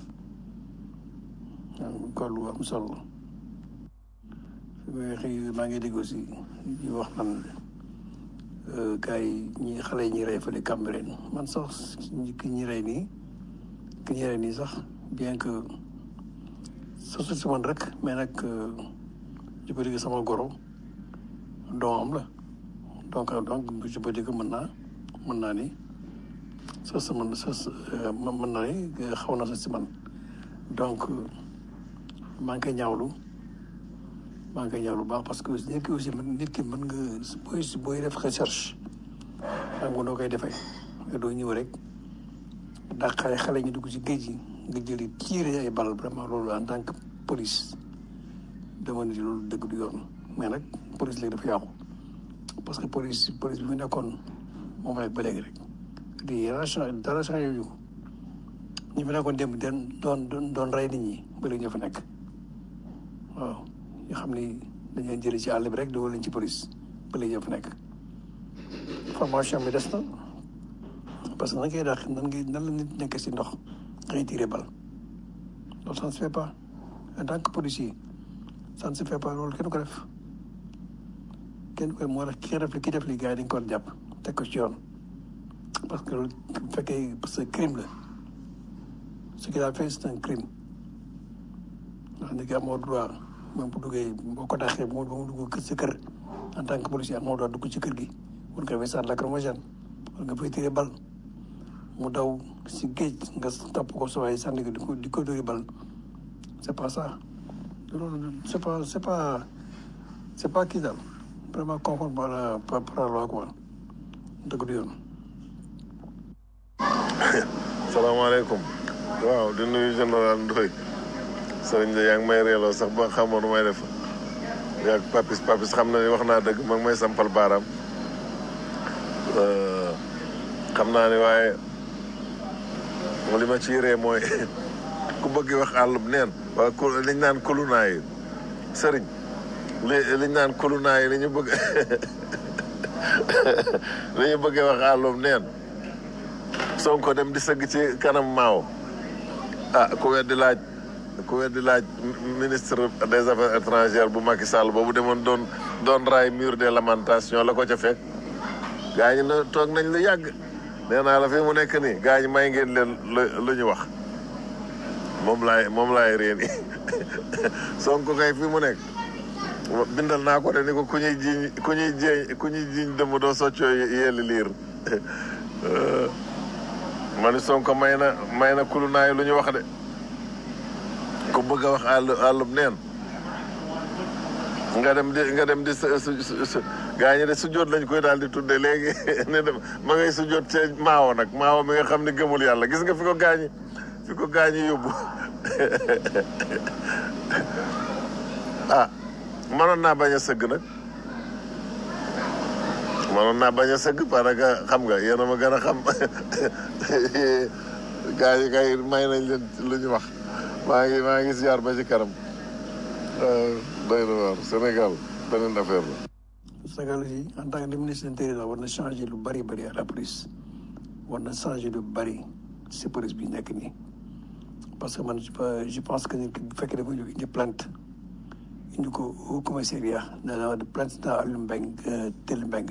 Speaker 10: waaw kon lu am solo la fi may xëy maa ngi dégg aussi ñu wax man gars yi ñi xale yi ñuy rey fële Cambérène man sax ki ñi rey nii ki ñi rey nii sax bien que sasu si man rek mais nag je peux dire que sama goro doomam la donc donc je peux dire que mën naa mën naa ni sa sa man sa mën naa ni xaw na sa si man donc maa ngi koy ñaawlu maa ngi koy ñaawlu bu baax parce que nit ki aussi nit ki mën nga booy booy def recherche xam nga noo koy defee nga doo ñëw rek ndax xale xale ñu dugg ci géej gi nga jëli tiire ay bal vraiment loolu en tant que police dama ni loolu dëgg du yoon mais nag police léegi dafa yàqu parce que police police bi mu nekkoon moom rek ba léegi rek di dara changé dara changé yu ñu fi nekkoon démb den doon doon doon rey nit ñi ba léegi ñoo fa nekk waaw ñu xam ni dañ leen jëlee ci àll bi rek dugal leen ci police ba léegi ñoo fa nekk formation bi des na parce que nan ngay daax nan ngay nan la nit nekk si ndox ngay tiré bal loolu ça ne se fait pas en tant que policier ça ne se fait pas loolu kenn ko def kenn ko moo tax ki def li ki def li gars yi dañ ko war a jàpp teg ko ci yoon parce que loolu bu fekkee parce que crime la ce qu'il a fait c'est un crime ndax nit ki amoo droit même bu duggee boo ko dàqee bu mu dugg sa kër en tant que policier amoo droit dugg ci kër gi war nga fay sànni lacrymogène war nga fay tiré bal mu daw si géej nga topp ko sa waay sànni ko di ko di ko dóori bal c'est pas ça loolu c'est pas c'est pas c'est pas kii daal vraiment conforme par la par la loi quoi dëgg du yoon.
Speaker 11: salaamaaleykum waaw di nuyu général Ndoye sëriñ de yaa ngi may reeloo sax ba xamoon nu may def yaa papis papis xam na ni wax naa dëgg ma ngi may sampal baaraam xam naa ni waaye li ma ci ree mooy ku bëgg wax àllub neen waaye ku liñ naan kulunaa yi sëriñ li liñ naan kulunaa yi li ñu bëgg dañu bëggee wax àllum neen Sonko dem di sëgg ci kanam maaw ah ku weddi laaj ku weddi laaj ministre des affaires étrangères bu Macky Sall boobu demoon doon doon raay mur des lamentations la ko ca fekk gaa ñi na toog nañ lu yàgg nee naa la fi mu nekk nii gaa ñi may ngeen leen lu ñu wax moom laay moom laay réen yi Sonko kay fi mu nekk bindal naa ko de ni ko ku ñuy jiiñ ku ñuy jiiñ ku ñuy jiiñ dëmm doo soccoo yelli liir ma ni Sonko may na may na kulu naay lu ñu wax de ku bëgg a wax àll àllub neen nga dem di nga dem di su su su gaa ñi de sujjóot lañ koy daal di tudde léegi ne dem ma ngay sujjóot ca maawo nag maawo mi nga xam ne gëmul yàlla gis nga fi ko gaañi fi ko gaañi yóbbu ah mënoon naa bañ a sëgg nag mënoon naa bañ a sëgg parce que xam nga yéen a ma gën a xam gaa yi kay may nañ leen lu ñu wax maa ngi maa ngi ziar ba ci kanam doy na waar Sénégal beneen affaire la.
Speaker 10: Sénégal aussi en tant que ministre de l'Intérieur war na changer lu bari bari à la police war na changer lu bari si police bi nekk nii parce que man je pense que nit ki bu fekkee dafa indi plainte indi ko au commissariat dana de plainte dans Aliou Mbengue Tel Mbengue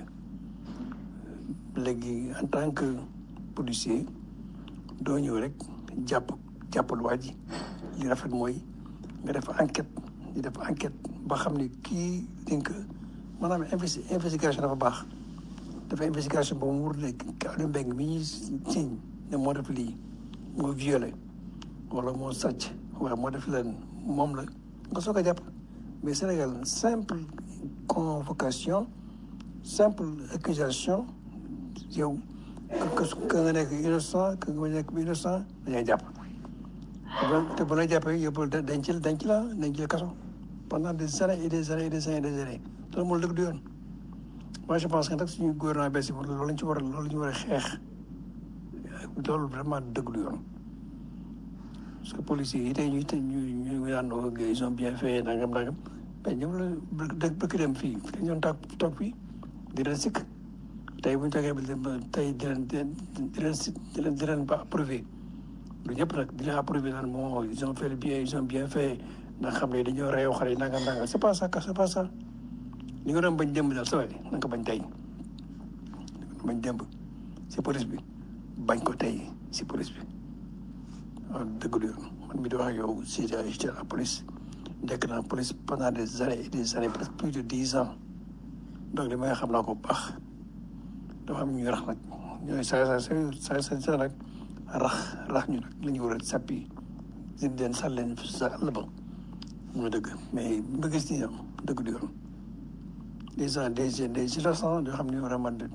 Speaker 10: léegi en tant que policier doo ñëw rek jàpp jàppal waa ji li rafet mooy nga def enquête di def enquête ba xam ne kii dinga maanaam investi investigation dafa baax dafa investigation ba mu wóor ne Aliou Mbengue mi ñuy siñ ne moo def lii moo violé wala moo sàcc wala moo def leen moom la nga soog a jàpp mais Sénégal simple convocation simple accusation yow que nga nekk innocent que nga nekk innocent dañuy jàpp te bu la jàppee yóbbu denc la denc la denc la kaso pendant des années et des années et des années et des années loolu moo dëgg du yoon moi je pense que nag suñu gouvernement bees yi loolu lañ ci war a loolu la ñu war a xeex loolu vraiment dëgg du yoon parce que policiers yi tey ñu tey ñu ñu naan ils ont bien fait nangam nangam mais ñoom la dë bëgg dem fii fi ñoon toog toog fii di leen sikk tey bu ñu toogee ba tey di leen di leen si di leen di leen ba approuvé lu ñëpp nag di leen approuvé naan moo ils ont fait bien ils ont bien fait ndax xam ne dañoo reew xale yi nangam nangam c'est pas ça c'est pas ça li nga doon bañ démb daal sa waay na nga ko bañ tey bañ démb si police bi bañ ko tey si police bi waaw dëgg du yoon man mi di wax ak yow si j'étais à la police nekk naa police pendant des années et des années presque plus de dix ans donc li may xam naa ko bu baax dafa am ñuy rax nag ñooy saa saa saa saa saa nag rax rax ñu nag la ñu war a sàppi di leen sàll leen sa àll ba mooy dëgg mais ba gis ni ñoom dëgg du yoon des gens des des innocents yoo xam ne vraiment de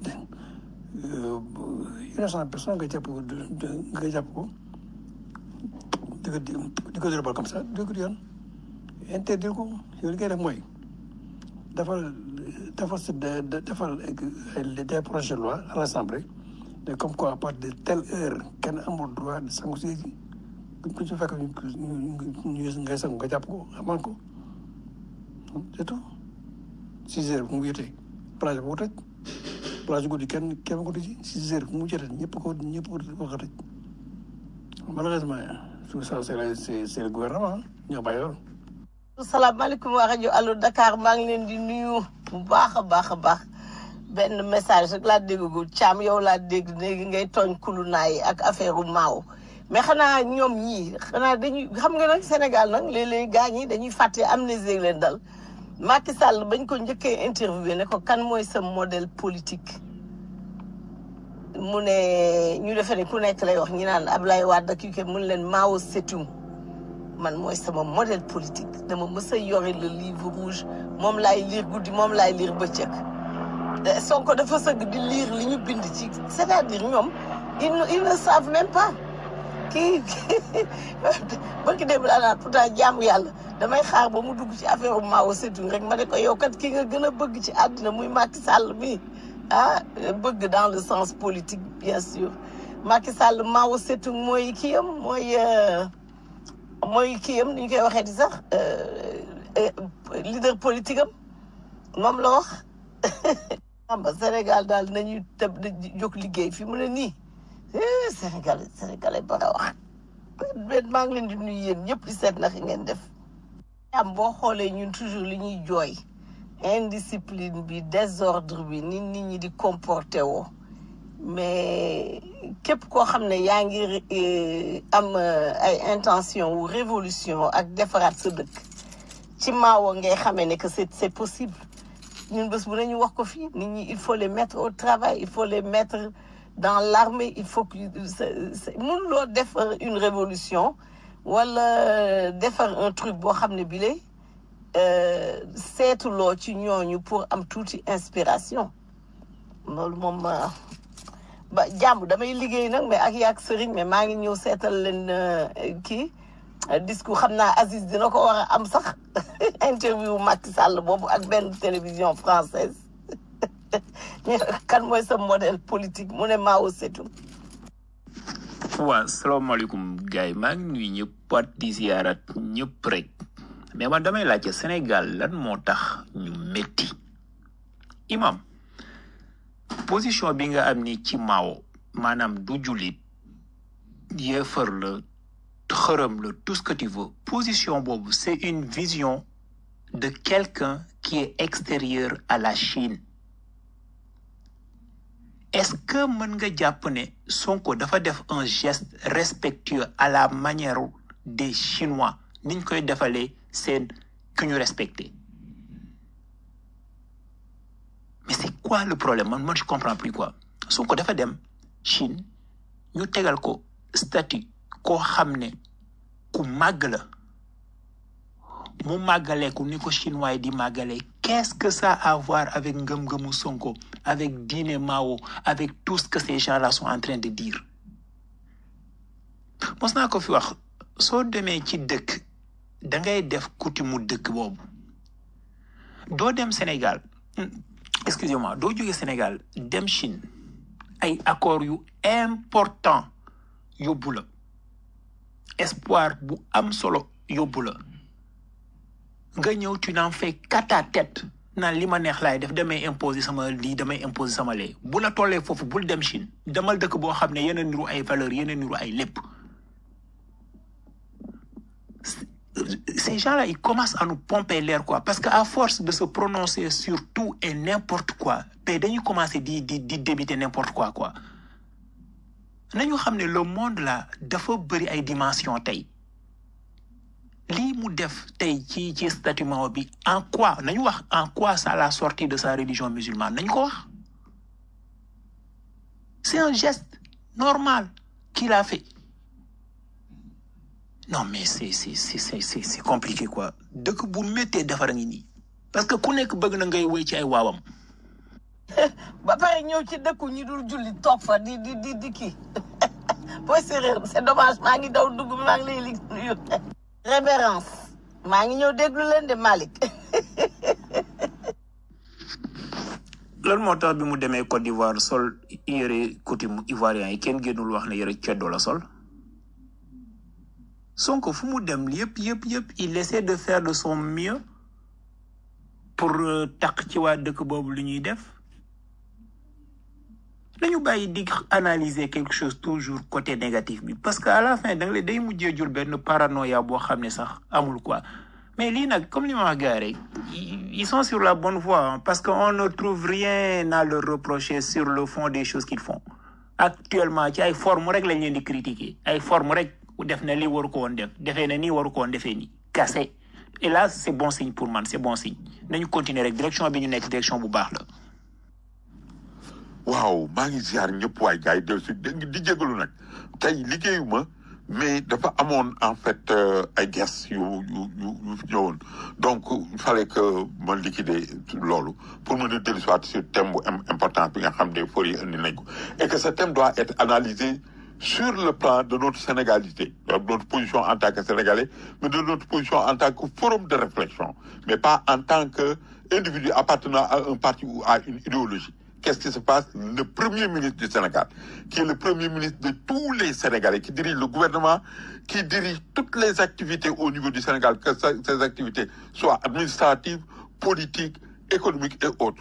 Speaker 10: innocent personne nga jàpp nga jàpp ko di ko di ko dérobal comme ça dëgg du yoon interdire ko yow li ngay def mooy defal defal si defal des projets de loi à l'Assemblée mais comme quoi à partir de telle heure kenn amul droit de sangu si buñ ko ci fekk ñu ñu ngay sangu nga jàpp ko amaan ko c'est tout six heures bu mu jotee plage bu ko tëj plage guddi kenn kenn ko tëj six heures bu mu jotee ñëpp ko ñëpp ko ko tëj malheureusement tout ça c'est c'est c'est le gouvernement ñoo bàyyi loolu
Speaker 12: salaamaaleykum waa rajo Allo Dakar maa ngi leen di nuyu bu baax a baax a baax benn message rek laa déggagul Thiam yow laa dégg léegi ngay tooñ kulu naay ak affaire u maaw mais xanaa ñoom ñii xanaa dañuy xam nga nag Sénégal nag léeg-léeg gaa ñi dañuy fàtte amnésie leen dal Macky Sall bañ ko njëkkee interviewé ne ko kan mooy sa modèle politique mu ne ñu defee ne ku nekk lay wax ñi naan Ablaye Wade ak yu ke mun leen Mao Tse-tung man mooy sama modèle politique dama mës a yore le livre rouge moom laay lire guddi moom laay lire bëccëg Sonko dafa sëgg di lire li ñu bind ci c'est-à-dire ñoom ils ne ils ne savent même pas kii barki démb laa naan pourtant jaamu yàlla damay xaar ba mu dugg ci affaire u Mao Tse-tung rek ma ne ko yow kat ki nga gën a bëgg ci àddina muy Macky Sall mi ah bëgg dans le sens politique bien sûr Macky Sall Mao Tse-tung mooy kii am mooy mooy kii am ni ñu koy waxee di sax leader politique am moom la wax Bamba Sénégal daal nañuy tëb di jóg liggéey fi mu ne nii eh, Sénégal Sénégalais ba a wax ben maa ngi leen di nuyu yéen ñëpp di seet naka ngeen def am boo xoolee ñun toujours li ñuy jooy indiscipline bi désordre bi nit nit ñi di comporté woo mais képp koo xam ne yaa ngi eh, am eh, ay intention wu révolution ak defaraat sa dëkk ci maawo ngay xamee ne que c'est c'est possible ñun bés bu nañu wax ko fii nit ñi il faut les mettre au travail il faut les mettre dans l'armée il faut que mënuloo defar une révolution wala defar un truc boo xam ne bile seetuloo ci ñooñu pour am tuuti inspiration loolu moom euh, ba jàmm damay liggéey nag mais ak yaak sëriñ mais maa ngi ñëw seetal leen euh, kii euh, discours xam naa Aziz dina ko war a am sax interview Macky Sall boobu ak benn télévision française kan mooy sa modèle politique mu ne Mao Zedong
Speaker 6: waaw salaamaaleykum gars yi maa ngi nuyu ñëpp pat di ziyaarat ñëpp rek mais man damay laajte Sénégal lan moo tax ñu métti imam position bi nga am ni ci Mao maanaam du jullit yéefar la xërëm la tout ce que tu veux position boobu c'est une vision de quelqu'un qui est extérieur à la Chine est-ce que mën nga jàpp ne Sonko dafa def un geste respectueux à la manière des Chinois niñ koy defalee seen ku ñu respecté mais c'est quoi le problème man man je comprends plus quoi Sonko dafa dem Chine ñu tegal ko statut koo xam ne ku màgg la mu màggalee ko ni ko chinois yi di màggalee qu'est-ce que ça a à voir avec ngëm-ngëmu Sonko avec diine Mao avec tout ce que ces gens-là sont en train de dire mos naa ko fi wax soo demee ci dëkk da ngay def coutume mu dëkk boobu doo dem Sénégal hmm, excusez-moi doo jóge Sénégal dem Chine ay accords yu important yóbbu la espoir bu am solo yóbbu la nga ñëw tu n'en fais qu'à ta tête naan li ma neex laay def damay imposer sama lii damay imposer sama lee bu la tollee foofu bul dem Chine demal dëkk boo xam ne yeneen niru ay valeurs yeneen niru ay lépp ces gens-là ils commencent à nous pomper l'air quoi parce que à force de se prononcer sur tout et n'importe quoi te dañuy commencer di di di débiter n'importe quoi quoi nañu xam ne le monde là dafa bëri ay dimensions tey lii mu def tey ci ci statut Mao bi en quoi nañu wax en quoi ça l'a sorti de sa religion musulmane nañu ko wax c'est un geste normal qu'il a fait non mais c'est c'est c'est c'est c'est c'est compliqué quoi dëkk bu méttee defar a ngi nii parce que ku nekk bëgg na ngay wéy ci ay waawam
Speaker 12: ba pare ñëw ci dëkku ñi dul julli toog fa di di di di kii booy séréer c'est dommage maa ngi daw dugg maa ngi lay lig nuyu révérence maa ngi ñëw déglu leen de Malick
Speaker 6: lan moo tax bi mu demee Côte d'Ivoire sol yëre coutume ivoirien yi kenn génnul wax ne yëre ceddo la sol Sonko fu mu dem yëpp yëpp yëpp il essaie de faire de son mieux pour euh, taq ci waa dëkk boobu lu ñuy def nañu bàyyi di analyser quelque chose toujours côté négatif bi parce que à la fin da nga lay day mujjee jur benn paranoïa boo xam ne sax amul quoi mais lii nag comme li ma wax gars rek ils sont sur la bonne voie hein, parce que on ne trouve rien à leur reprocher sur le fond des choses qu'ils font actuellement ci ay forme rek lañ leen di critiquer ay forme rek def na lii waru ko woon def defee na nii waru ko woon defee nii kase et là c'est bon signe pour man c'est bon signe nañu continuer rek direction bi ñu nekk direction bu baax la
Speaker 4: waaw maa ngi ziar ñëpp waay gars yi del si di di jégalu nag tey liggéeyuma mais dafa amoon en fait euh, ay guests yu yu yu yu fi ñëwoon donc il fallait que ma liquider loolu pour mën a dellu soit sur thème bu im- important bi nga xam ne for yi indi nañ ko et que ce thème doit être analysé sur le plan de notre sénégalité de notre position en tant que sénégalais mais de notre position en tant que forum de réflexion mais pas en tant que individu appartenant à un parti ou à une idéologie Qu'est-ce qui se passe Le Premier ministre du Sénégal, qui est le Premier ministre de tous les Sénégalais, qui dirige le gouvernement, qui dirige toutes les activités au niveau du Sénégal, que ce- ces activités soient administratives, politiques, économiques et autres,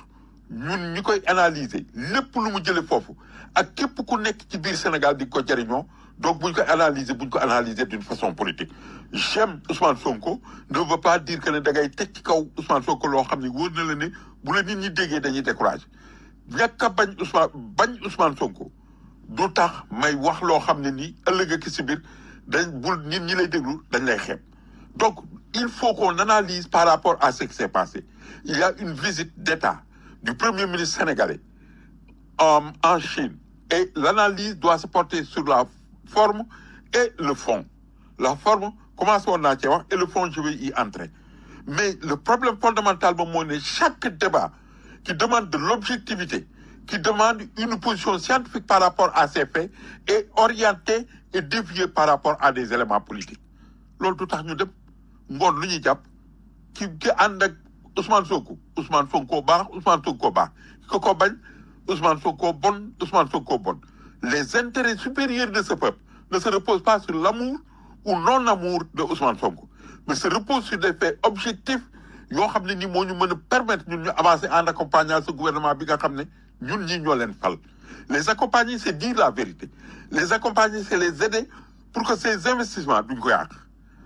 Speaker 4: ñun ñi koy analyser lépp lu mu jëlee foofu ak képp ku nekk ci biir Sénégal di ko jëriñoo donc buñ ko analyser buñ ko analyser d'une façon politique j'aime Ousmane Sonko ne veut pas dire que ne da ngay teg ci kaw Ousmane Sonko loo xam ne wóor na la ne bu la nit ñi déggee dañuy découragé ñàkk a bañ Ousmane bañ Ousmane Sonko du tax may wax loo xam ne nii ëllëg ak si biir dañ bul nit ñi lay déglu dañ lay xeeb donc il faut qu'on analyse par rapport à ce qui s'est passé il y a une visite d'État du premier ministre sénégalais en, en Chine et l'analyse doit se porter sur la forme et le fond la forme commence woon naa cee wax et le fond je vais y entrer mais le problème fondamental moom moo ne chaque débat qui demande de l'objectivité qui demande une position scientifique par rapport à ces faits est orienté et dévié par rapport à des éléments politiques loolu du tax ñu dem ngoon lu ñuy jàpp ki ki ànd ak Ousmane Sonko Ousmane Sonko baax Ousmane Sonko baax ki ko bañ Ousmane Sonko bon Ousmane Sonko bon les intérêts supérieurs de ce peuple ne se reposent pas sur l'amour ou non-amour de Ousmane Sonko mais se reposent sur des faits objectifs yoo xam ne ni moo ñu mën a permettre ñun ñu avancer en accompagnant ce gouvernement bi nga xam ne ñun ñi ñoo leen fal les accompagner c'est dire la vérité les accompagner c'est les aider pour que ces investissements duñ ko yàq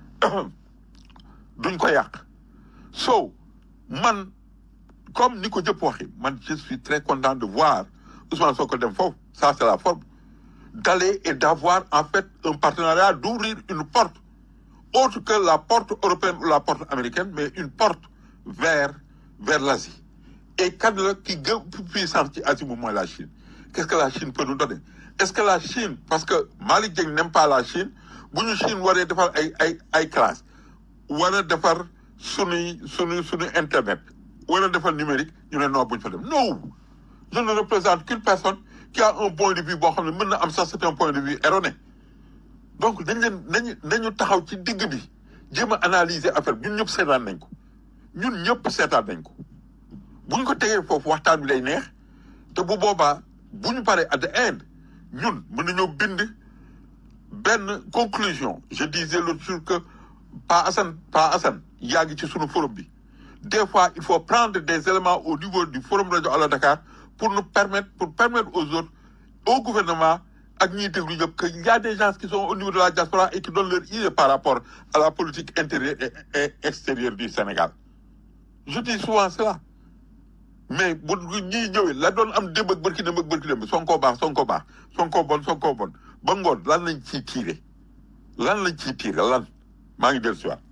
Speaker 4: duñ ko yàq so man comme ni ko jëpp waxee man je suis très content de voir Ousmane Sonko dem foofu ça c'est la forme d'aller et d'avoir en fait un partenariat d'ouvrir une porte autre que la porte européenne ou la porte américaine mais une porte vers vers l'Asie et kan la ki gën puissante ci Asie moom mooy la Chine qu'est-ce que la Chine peut nous donner est-ce que la Chine parce que Malick Dieng n'aime pas la Chine bu ñu Chine waree defar ay ay ay classe war a defar sunuy sunuy sunuy internet war a defar numérique ñu ne non buñ fa dem non je ne représente qu'une personne qui a un point de vue boo xam ne mën na am sax c'est un point de vue erroné donc dañ leen nañu nañu taxaw ci digg bi jéem a analyser affaire bi ñun ñëpp seetaan nañ ko ñun ñëpp seetaan nañ ko bu ñu ko tegee foofu waxtaan bi lay neex te bu boobaa bu ñu paree at the end ñun mën nañoo bind benn conclusion je disais l'autre jour que Pa Assane Pa Assane yaa ngi ci sunu forum bi des fois il faut prendre des éléments au niveau du forum rajo Allo Dakar pour nous permettre pour permettre aux autres au gouvernement ak ñiy déglu ñëpp que il y a des gens qui sont au niveau de la diaspora et qui donnent leur idée par rapport à la politique intérieure et, et extérieure du Sénégal je dis souvent cela mais bu ñiy ñëwee la doon am démb ak bërki démb ak bërki démb Sonko baax Sonko baax Sonko bon Sonko bon ba ngoon lan lañ ciy tiire lan lañ ciy tiire lan maa ngi dellu si waat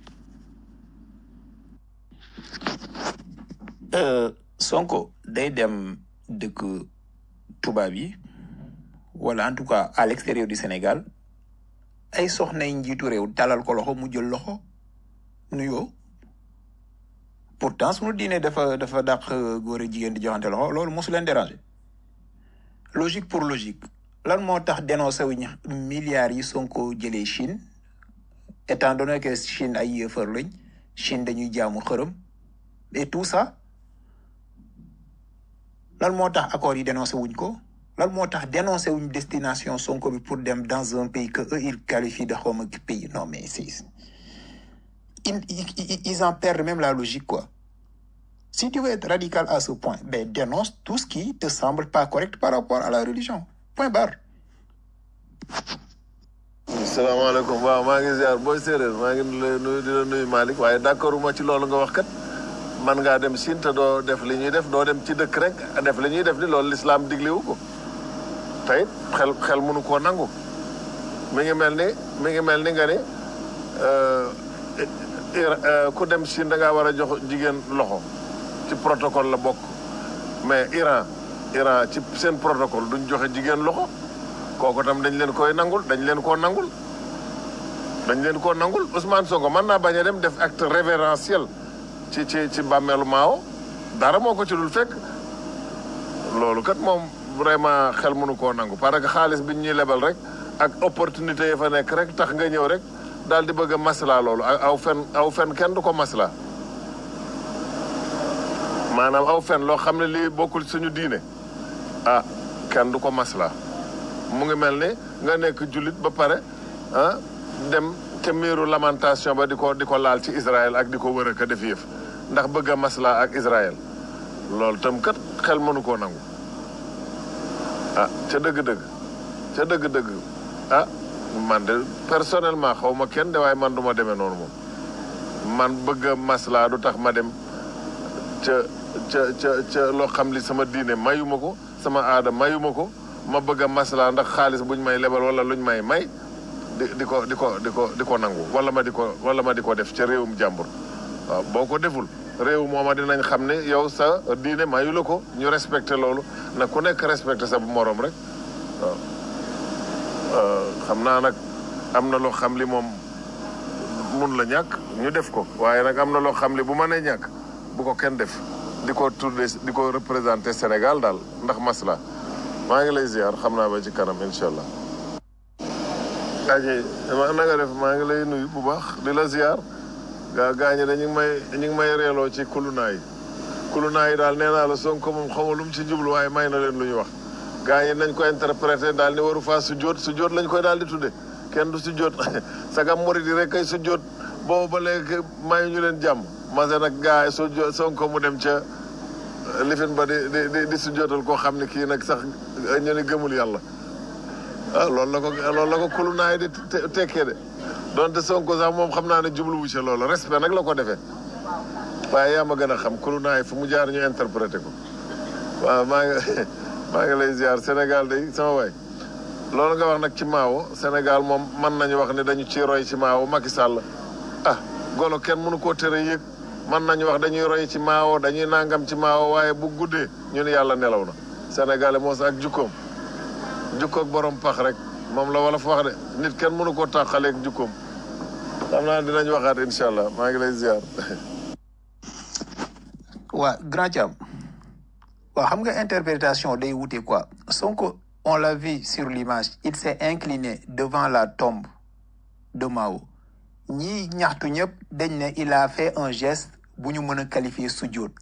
Speaker 6: Sonko day dem dëkk tubaab yi wala en tout cas à l'extérieur du Sénégal ay soxnay njiitu réew talal ko loxo mu jël loxo nuyoo pourtant sunu diine dafa dafa dàq góor ak jigéen di joxante loxo loolu mosu leen déranger logique pour logique lan moo tax dénoncé wuñ milliards yi Sonko jëlee Chine étant donné que Chine ay yëfër lañ Chine dañuy jaamu xërëm et tout ça lan moo tax accords yi dénoncé wuñ ko lan moo tax dénoncé wuñ destination Sonko bi pour dem dans un pays que eux ils qualifient de xawma pays non mais c'est ils, ils, ils en perdent même la logique quoi si tu veux être radical à ce point ben dénonce tout ce qui te semble pas correct par rapport à la religion point barre
Speaker 11: salaamaaleykum waaw maa ngi ziar booy séeréer maa ngi lay nuyu di la nuyu Malick waaye d'accord uma ci loolu nga wax kat man ngaa dem Chine te doo def li ñuy def doo dem ci dëkk rek def li ñuy def ni loolu lislaam digliwu ko tey xel xel mënu koo nangu mi ngi mel ni mi ngi mel ni nga ni ku dem Chine da ngaa war a jox jigéen loxo ci protocole la bokk mais Iran Iran ci seen protocole duñ joxe jigéen loxo kooku tam dañ leen koy nangul dañ leen koo nangul dañ leen koo nangul Ousmane Sonko mën naa bañ a dem def acte révérentiel ci ci ci bàmmeelu Mao dara moo ko ci dul fekk loolu kat moom vraiment xel mënu koo nangu parce que xaalis bi ñuy lebal rek ak opportunité yi fa nekk rek tax nga ñëw rek daal di bëgg a masla loolu aw fen aw fen kenn du ko masla maanaam aw fen loo xam ne lii bokkul suñu diine ah kenn du ko masla mu ngi mel ni nga nekk jullit ba pare ah dem ca miiru lamentation ba di ko di ko laal ci Israël ak di ko wër a ka def yëf ndax bëgg a masla ak Israël loolu tam kat xel mënu koo nangu ah ca dëgg-dëgg ca dëgg-dëgg ah man de personnellement xaw ma kenn de waaye man du ma demee noonu moom man bëgg a maslaa du tax ma dem ca ca ca ca loo xam li sama diine mayuma ko sama aada mayuma ko ma bëgg a maslaa ndax xaalis buñ may lebal wala luñ may may di di ko di ko di ko di ko nangu wala ma di ko wala ma di ko def ca réewum jàmbur waaw boo ko deful réew mooma dinañ xam ne yow sa diine mayu la ko ñu respecté loolu na ku nekk respecté sa morom rek waaw xam naa nag am na loo xam li moom mun la ñàkk ñu def ko waaye nag am na loo xam li bu mënee ñàkk bu ko kenn def di ko tudde di ko représenté Sénégal daal ndax masla maa ngi lay ziar xam naa ba ci kanam incha allah. aji na nga def maa ngi lay nuyu bu baax di la ziar gaa gaa ñi de ñu ngi may ñu ngi may reeloo ci kulunaa yi kulunaa yi daal nee naa la Sonko moom xaw lu mu ci jublu waaye may na leen lu ñu wax gaa ñi nañ ko interprété daal ni waru faa su jóot su jóot lañ koy daal di tudde kenn du su jóot sagam murid yi rek kay su jóot boobu ba léegi mayu ñu leen jàmm mase nag gaa yi su jóot Sonko mu dem ca lifin ba di di di su jóotal koo xam ne kii nag sax ñu ni gëmul yàlla ah loolu la ko loolu la ko kulunaay di tekkee de donte Sonko sax moom xam naa ne jubluwu ci loolu respect nag la ko defee waaye yaa ma gën a xam kulunaay fu mu jaar ñu interprété ko waaw maa ngi maa ngi lay ziar Sénégal day sama waay loolu nga wax nag ci Maawo Sénégal moom mën nañu wax ne dañu ci roy ci Maawo Macky Sall ah golo kenn mënu koo tere yëg mën nañu wax dañuy roy ci Maawo dañuy nangam ci Maawo waaye bu guddee ñu ne yàlla nelaw na Sénégalais moos ak jukkoom jukkoog borom pax rek moom la wala fa wax de nit kenn mënu koo tàqaleeg jukkoom xam naa dinañ waxaat incha allah maa ngi lay ziar.
Speaker 6: waa grand Thiam waaw xam nga interprétation day wute quoi Sonko on l'a vu sur l'image il s'est incliné devant la tombe de Mao ñii ñaxtu ñëpp dañ ne il a fait un geste bu ñu mën a qualifier sujjóot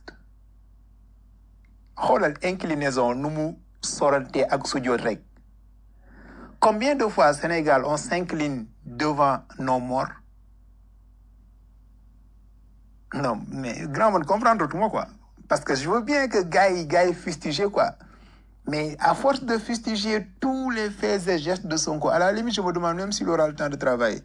Speaker 6: xoolal inclinaison nu mu sorante ak sujjóot rek combien de fois Sénégal on s'incline devant nos morts non mais grand man comprendre tout moi quoi parce que je veux bien que gars yi gars yi fustiger quoi mais à force de fustiger tous les faits et gestes de Sonko à la limite je me demande même s'il aura le temps de travailler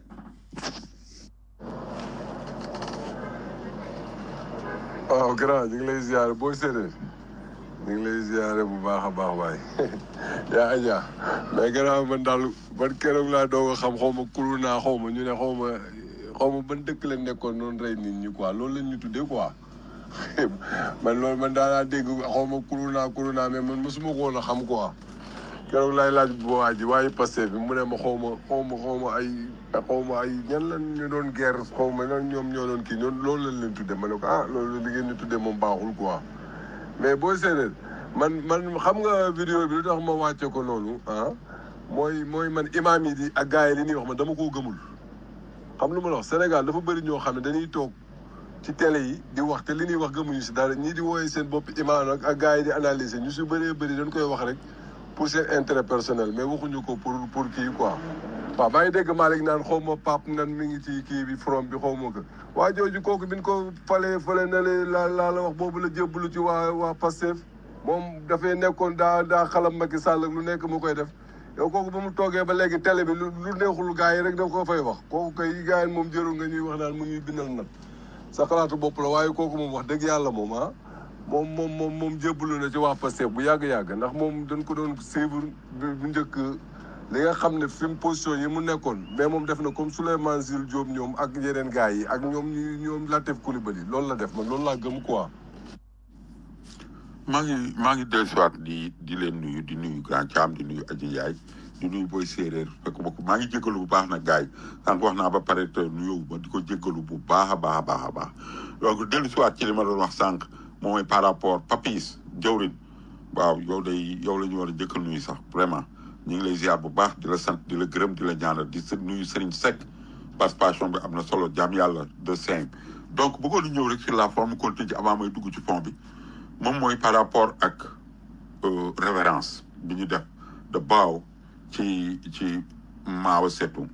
Speaker 5: waaw grand ñu ngi lay ziare booy séeréer ñu ngi lay ziare bu baax a baax waay yaa aja mais grand man daal ban keroog laa doog a xam xaw ma kulu naa xaw ma ñu ne xaw ma xaw ma ban dëkk lañ nekkoon noonu rey nit ñi quoi loolu lañ ñu tuddee quoi man loolu man daal laa dégg xaw ma kulu naa kulu naa mais man mosuma ko woon a xam quoi keroog laay laaj bu waa ji waaye passé bi mu ne ma xaw ma xaw ma xaw ma ay xaw ma ay ñan lan ñu doon guerre xaw ma nan ñoom ñoo doon kii ñoom loolu lañ leen tuddee ma ne ko ah loolu li ngeen ñu tuddee moom baaxul quoi mais boo séeréer man man xam nga vidéo bi lu tax ma wàcce ko noonu ah mooy mooy man imaam yi di ak gars yi li ñuy wax man dama koo gëmul xam lu ma la wax Sénégal dafa bëri ñoo xam ne dañuy toog ci télé yi di wax te li ñuy wax gëmuñu si dara ñii di wooyee seen bopp imaam ak ak gars yi di analyser ñu si bëree bëri dañ koy wax rek pour seen intérêt personnel mais waxuñu ko pour pour kii quoi. waaw maa ngi dégg Malick naan xaw ma Pape nan mi ngi ci kii bi from bi xaw ma ko waa jooju kooku bi ñu ko falee fale na le la laa la wax boobu la jébbalu ci waa waa Pastef moom dafay nekkoon daa daa xalam Macky Sall ak lu nekk mu koy def yow kooku ba mu toogee ba léegi télé bi lu lu neexul gars yi rek daf ko fay wax kooku kay gars yi moom jërul nga ñuy wax naan mu ñuy bindal nag sa xalaatu bopp la waaye kooku moom wax dëgg yàlla moom ah moom moom moom moom jébbalu na ci waa Pastef bu yàgg-yàgg ndax moom dañ ko doon suivre bu njëkk li nga xam ne fi mu position yi mu nekkoon mais moom def na comme Souleymane Jules Diop ñoom ak yeneen gars yi ak ñoom ñu ñoom Latif Coulibaly loolu la def man loolu laa gëm quoi.
Speaker 4: maa ngi maa ngi dellusiwaat di di leen nuyu di nuyu grand Thiam di nuyu Adji Ndiaye di nuyu Boy Séeréer fekk bokk maa ngi jégalu bu baax nag gars yi sànq wax naa ba pare te nuyoo ma di ko jégalu bu baax a baax a baax a baax donc dellusiwaat ci li ma doon wax sànq moom mooy par rapport Papis jawrin waaw yow day yow la ñu war a jëkkal nuyu sax vraiment ñu ngi lay ziar bu baax di la sant di la gërëm di la ñaanal di nuyu Serigne Seck participation bi am na solo jaam yàlla de cinq donc bëggoon na ñëw rek sur la forme continue avant may dugg ci fond bi moom mooy par rapport ak révérence bi ñu def de baaw ci ci Mao Tse-tung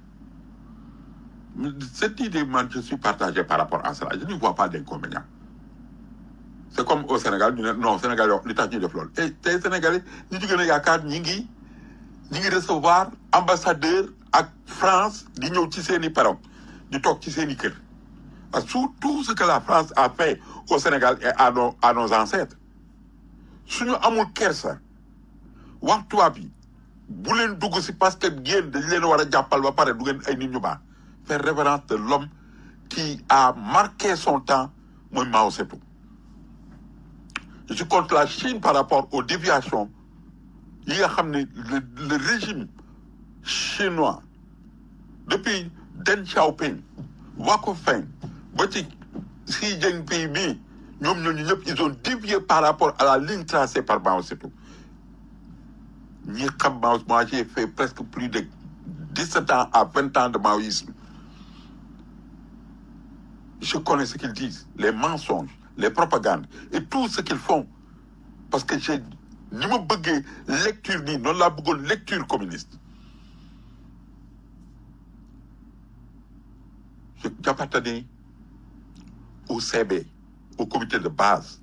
Speaker 4: cette idée man je suis partagé par rapport à cela je ne vois pas d'inconvénient c'est comme au Sénégal ñu ne non Sénégal yoo li tax ñuy def loolu et tey Sénégalais ñu ci gën a yaakaar ñi ngi ñi ngi recevoir ambassadeur ak France di ñëw ci seen i param di toog ci seen i kër parce que tout tout ce que la France a fait au Sénégal et à nos à nos ancêtres suñu amul kersa wax tubaab yi bu leen dugg si parce que yéen dañ leen war a jàppal ba pare du ngeen ay nit ñu baax faire révérence de l'homme qui a marqué son temps mooy Mao Tse-tung je suis contre la Chine par rapport aux déviations yi nga xam ne le le régime chinois depuis Deng Xiaoping Wako Feng ba ci Xi Jinping bii ñoom ñooñu ñëpp ils ont dévié par rapport à la ligne tracée par Mao Tse-tung ñi xam Mao moi j'ai fait presque plus de dix-sept ans à vingt ans de maoïsme je connais ce qu'ils disent les mensonges les propagandes et tout ce qu'ils font parce que j'ai ni ma bëggee lecture nii noonu laa bëggoon lecture communiste je j'appartenais au CB au comité de base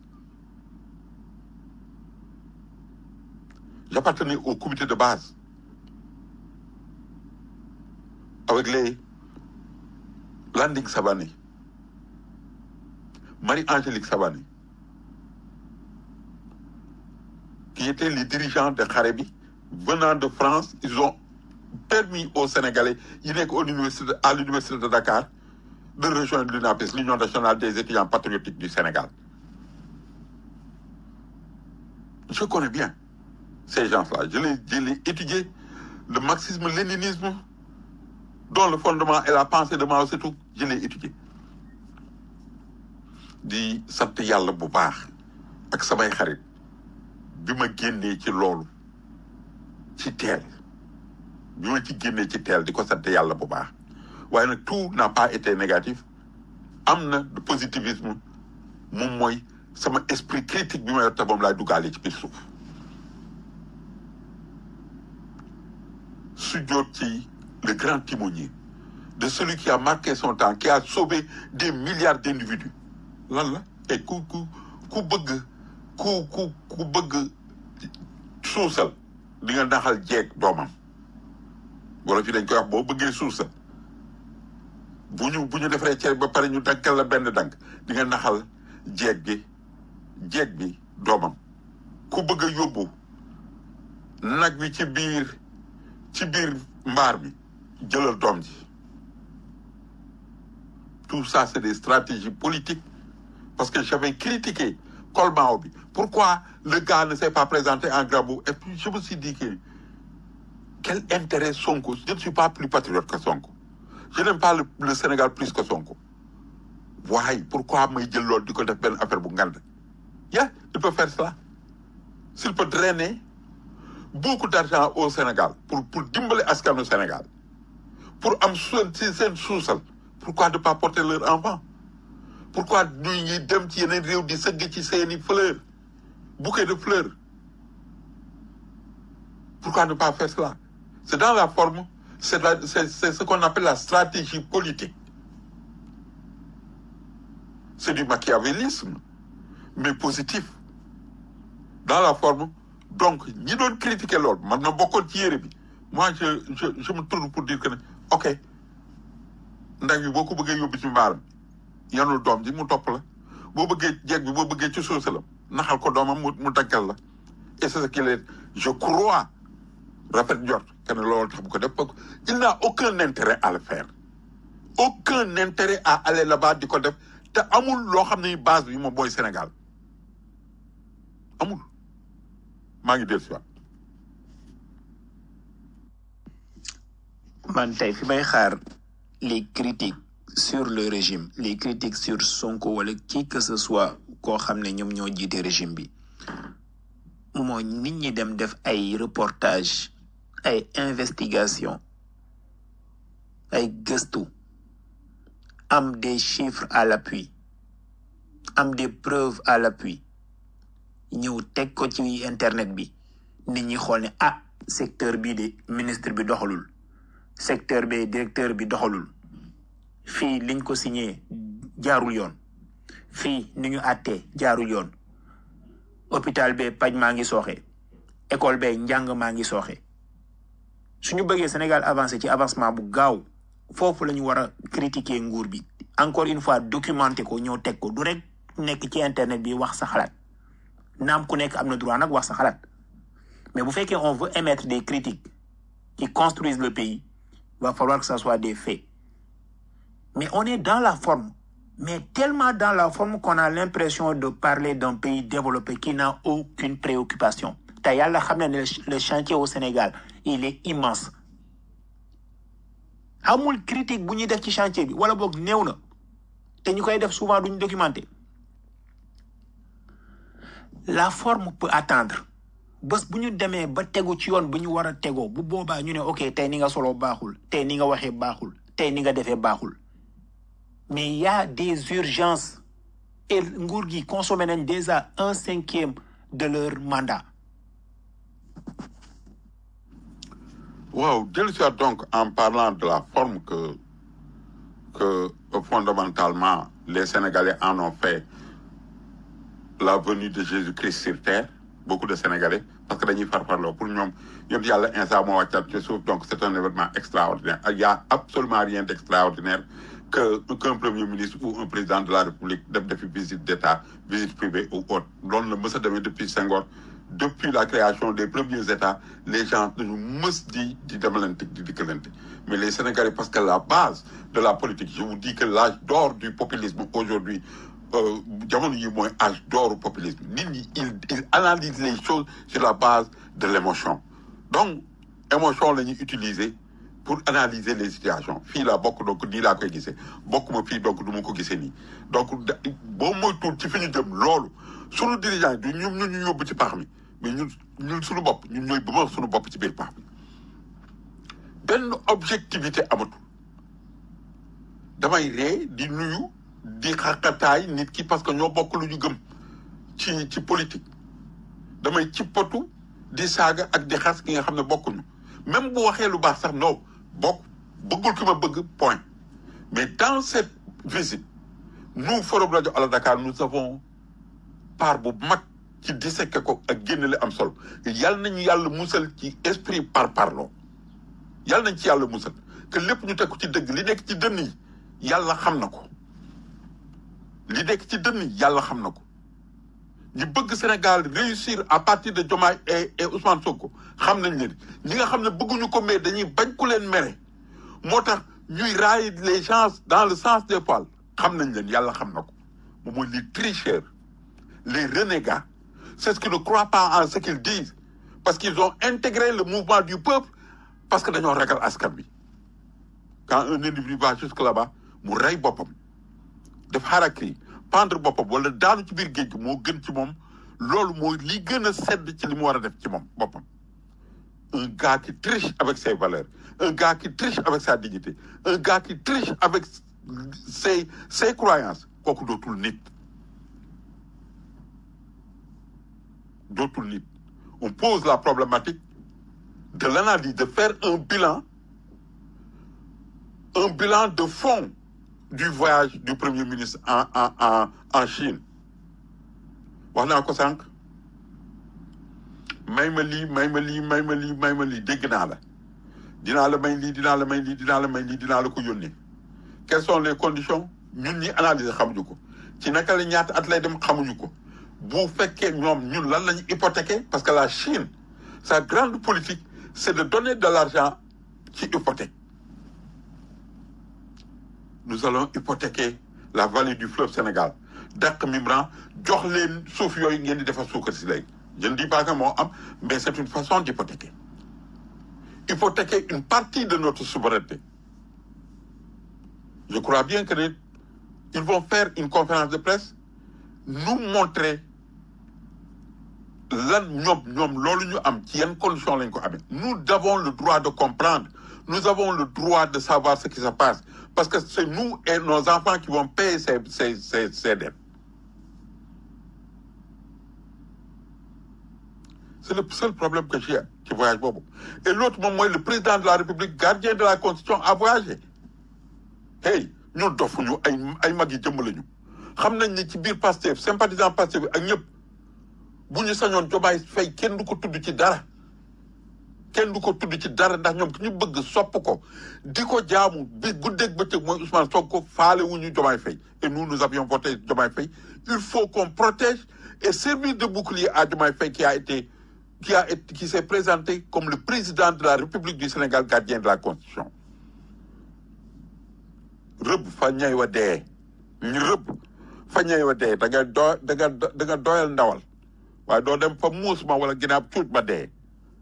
Speaker 4: j'appartenais au comité de base avec les Landing Savané Marie-Angélique Savané qui étaient les dirigeants de Kharebi venant de France ils ont permis aux Sénégalais yi nekk au université à l'université de Dakar de rejoindre l'UNAPES l'Union nationale des étudiants patriotiques du Sénégal je connais bien ces gens-là je les je les étudié le marxisme-léninisme dont le fondement est la pensée de Mao Tse-tung je l'ai étudié di sant yàlla bu baax ak samay xarit bi ma génnee ci loolu ci teel bi ma ci génnee ci teel di ko sant yàlla bu baax waaye nag tout n'a pas été négatif am na de positivisme moom mooy sama esprit critique bi ma yor te moom laay duggaale ci biir suuf su jot ci le grand timonier de celui qui a marqué son temps qui a sauvé des milliards d'individus lan la et ku ku ku bëgg ku ku ku bëgg suusal di nga naxal jeeg doomam wala fi dañ koy wax boo bëggee suusal bu ñu bu ñu defaree ceeb ba pare ñu dankal la benn dank di nga naxal jeeg bi jeeg bi doomam ku bëgg a yóbbu nag wi ci biir ci biir mbaar bi jëlal doom ji tout ça c'est des stratégies politiques parce que j'avais critiqué Colmao bi pourquoi le gars ne s'est pas présenté en grand boubou et puis je me suis dit que quel intérêt Sonko je ne suis pas plus patriote que Sonko je n'aime pas le, le Sénégal plus que Sonko waaye pourquoi may jël loolu di ko def benn affaire bu ngand yeah il peut faire cela s'il peut drainer beaucoup d'argent au Sénégal pour pour dimbali askanu Sénégal pour am seen si seen suusal pourquoi ne pas porter leur enfant pourquoi ñuy ñuy dem ci yeneen réew di sëgg ci seeni fleurs bouquet de fleurs pourquoi ne pas faire cela c'est dans la forme c'est la c'est c'est ce qu'on appelle la stratégie politique c'est du machiavélisme mais positif dans la forme donc ñi doon critiquer loolu man na bokkoon ci yére bi moi je je je me tourne pour dire que ne ok ndax bi boo ko bëggee yóbbu ci mbaaram yanul doom ji mu topp la boo bëggee jeeg bi boo bëggee ci suusalam naxal ko doomam mu mu daggal la et c'est ce qu'il est je crois rafet njort que ne loolu tax bu ko def parce que il n'a aucun intérêt à le faire aucun intérêt à aller là-bas di ko def te amul loo xam ne base bi moom mooy Sénégal amul maa ngi dellu si waat
Speaker 13: man tey fi may xaar les critiques sur le régime les critiques sur Sonko wala qui que ce soit koo xam ne ñoom ñoo jiite régime bi mooy nit ñi dem def ay reportage ay investigation ay gëstu am des chiffres à l'appui am des preuves à l'appui ñëw teg ko ci internet bi nit ñi xool ne ah secteur bii de ministre bi doxalul secteur bi directeur bi doxalul fii liñ ko signé jaarul yoon fii ni ñu àttee jaarul yoon hôpital bee paj maa ngi sooxe école bee njàng maa ngi sooxe suñu bëggee Sénégal avancé ci avancement bu gaaw foofu la ñu war a critiquer nguur bi encore une fois documenter ko ñëw teg ko du rek nekk ci internet bi wax sa xalaat naam ku nekk am na droit nag wax sa xalaat mais bu fekkee on veut émettre des critiques qui construisent le pays il va falloir que ça soit des faits mais on est dans la forme mais tellement dans la forme qu'on a l'impression de parler d'un pays développé qui n'a aucune préoccupation te yàlla xam ne ne le chantier au Sénégal il est immense amul critique bu ñuy def ci chantier bi wala boog néew na te ñu koy def souvent duñu documenté la forme peut attendre bés bu ñu demee ba tegu ci yoon bu ñu war a tegoo bu boobaa ñu ne ok tey ni nga solo baaxul tey ni nga waxee baaxul tey ni nga defee baaxul mais il y a des urgences et nguur gi consommé nañ déjà un cinquième de leur mandat
Speaker 4: Wow, dellu si waat donc en parlant de la forme que, que euh, fondamentalement les Sénégalais en ont fait la venue de Jésus-Christ sur terre, beaucoup de Sénégalais, parce que dañuy farfarloo pour ñoom yéen yàlla instant moo wàccat ci suuf donc c'est un événement extraordinaire il y a absolument rien d'extraordinaire que qu'un premier ministre ou un président de la République def defi visite d'État visite privée ou autre loolu la mës a demee depuis Senghor depuis la création des premiers États les gens dañu mës di di demalante di dikkalante mais les Sénégalais parce que la base de la politique je vous dis que l'âge d'or du populisme aujourd'hui euh, jamono yi mooy âge d'or du populisme nit ñi il il analyse les choses sur la base de l'émotion donc émotion la ñuy utiliser pour analyser les situations fii laa bokk donc nii laa koy gisee bokk ma fii donc du ma ko gisee nii donc da boo moytuwul ci fi ñu jëm loolu sunu dirigeant du ñoom ñu ñu yóbbu ci pax mi mais ñun ñun suñu bopp ñun ñooy bëma suñu bopp ci biir pax mi benn objectivité amatul damay ree di nuyu di xaqataay nit ki parce que ñoo bokk lu ñu gëm ci ci politique damay cippatu di saaga ak di xas ki nga xam ne bokkuñu même bu waxee lu baax sax non bokk bëggul ki ma bëgg point mais dans cette visite nous Forum Radio Ala Dakar nous avons part bu mag ci disséquer ko ak génne am solo yàlla nañu yàlla musal ci esprit par parloo yàlla nañ ci yàlla musal que lépp ñu teg ko ci dëgg li nekk ci dënn yi yàlla xam na ko li nekk ci dënn yi yàlla xam na ko ñi bëgg Sénégal réussir à partir de Diomaye et et Ousmane Sonko xam nañ leen ñi nga xam ne bëgguñu ko mais dañuy bañ ku leen mere moo tax ñuy railler les gens dans le sens des poils xam nañ leen yàlla xam na ko moom mooy les tricheurs les renégats c'est ce qui ne croient pas en ce qu'ils disent parce qu'ils ont intégré le mouvement du peuple parce que dañoo ragal askan bi quand un individu va jusque là-bas mu rey boppam def harakiri pendre boppam wala daanu ci biir géej gi moo gën ci moom loolu mooy li gën a sedd ci li mu war a def ci moom boppam un gars qui triche avec ses valeurs un gars qui triche avec sa dignité un gars qui triche avec ses ses croyances kooku dootul nit dootul nit on pose la problématique de l'analyse de faire un bilan un bilan de fond du voyage du premier ministre en en en en Chine wax naa ko sànq may ma lii may ma lii may ma lii may ma lii dégg naa la dinaa la may lii dinaa la may lii dinaa la may lii dinaa la ko yónnee quelles sont les conditions ñun ñi analyser xamuñu ko ci naka la ñaata at lay dem xamuñu ko bu fekkee ñoom ñun lan lañu hypothéquer parce que la Chine sa grande politique c'est de donner de l'argent ci hypothèque nous allons hypothéquer la vallée du fleuve Sénégal dàq Mimran jox leen suuf yooyu ngeen di defar suukar si léegi je ne dis pas que moo am mais c'est une façon d'hypothéquer hypothéquer une partie de notre souveraineté je crois bien que ne ils vont faire une conférence de presse nous montrer lan ñoom ñoom loolu ñu am ci yan condition lañ ko amee nous avons le droit de comprendre nous avons le droit de savoir ce qui se passe parce que c'est nous et nos enfants qui vont payer ces ces ces ces dettes c'est le seul problème que j'ai ci voyage boobu et l'autre moom mooy le président de la République gardien de la Constitution a voyagé hey ñun dofuñu ay ay mag yi jëmm lañu xam nañ ne ci biir Pastef sympathisant Pastef ak ñëpp bu ñu sañoon Diomaye Faye kenn du ko tudd ci dara kenn du ko tudd ci dara ndax ñoom ki ñu bëgg sopp ko di ko jaamu bi guddeeg bëccëg mooy Ousmane Sonko faale wu ñu Diomaye Faye et nous nous avions voté Diomaye Faye il faut qu'on protège et servir de bouclier à Diomaye Faye qui a été qui a été qui s'est présenté comme le président de la République du Sénégal gardien de la Constitution rëbb fa ñay wa dee ñu rëbb fa ñay wa dee da nga doo da nga da nga doyal ndawal waaye doo dem fa muus ma wala ginnaaw cuuj ba dee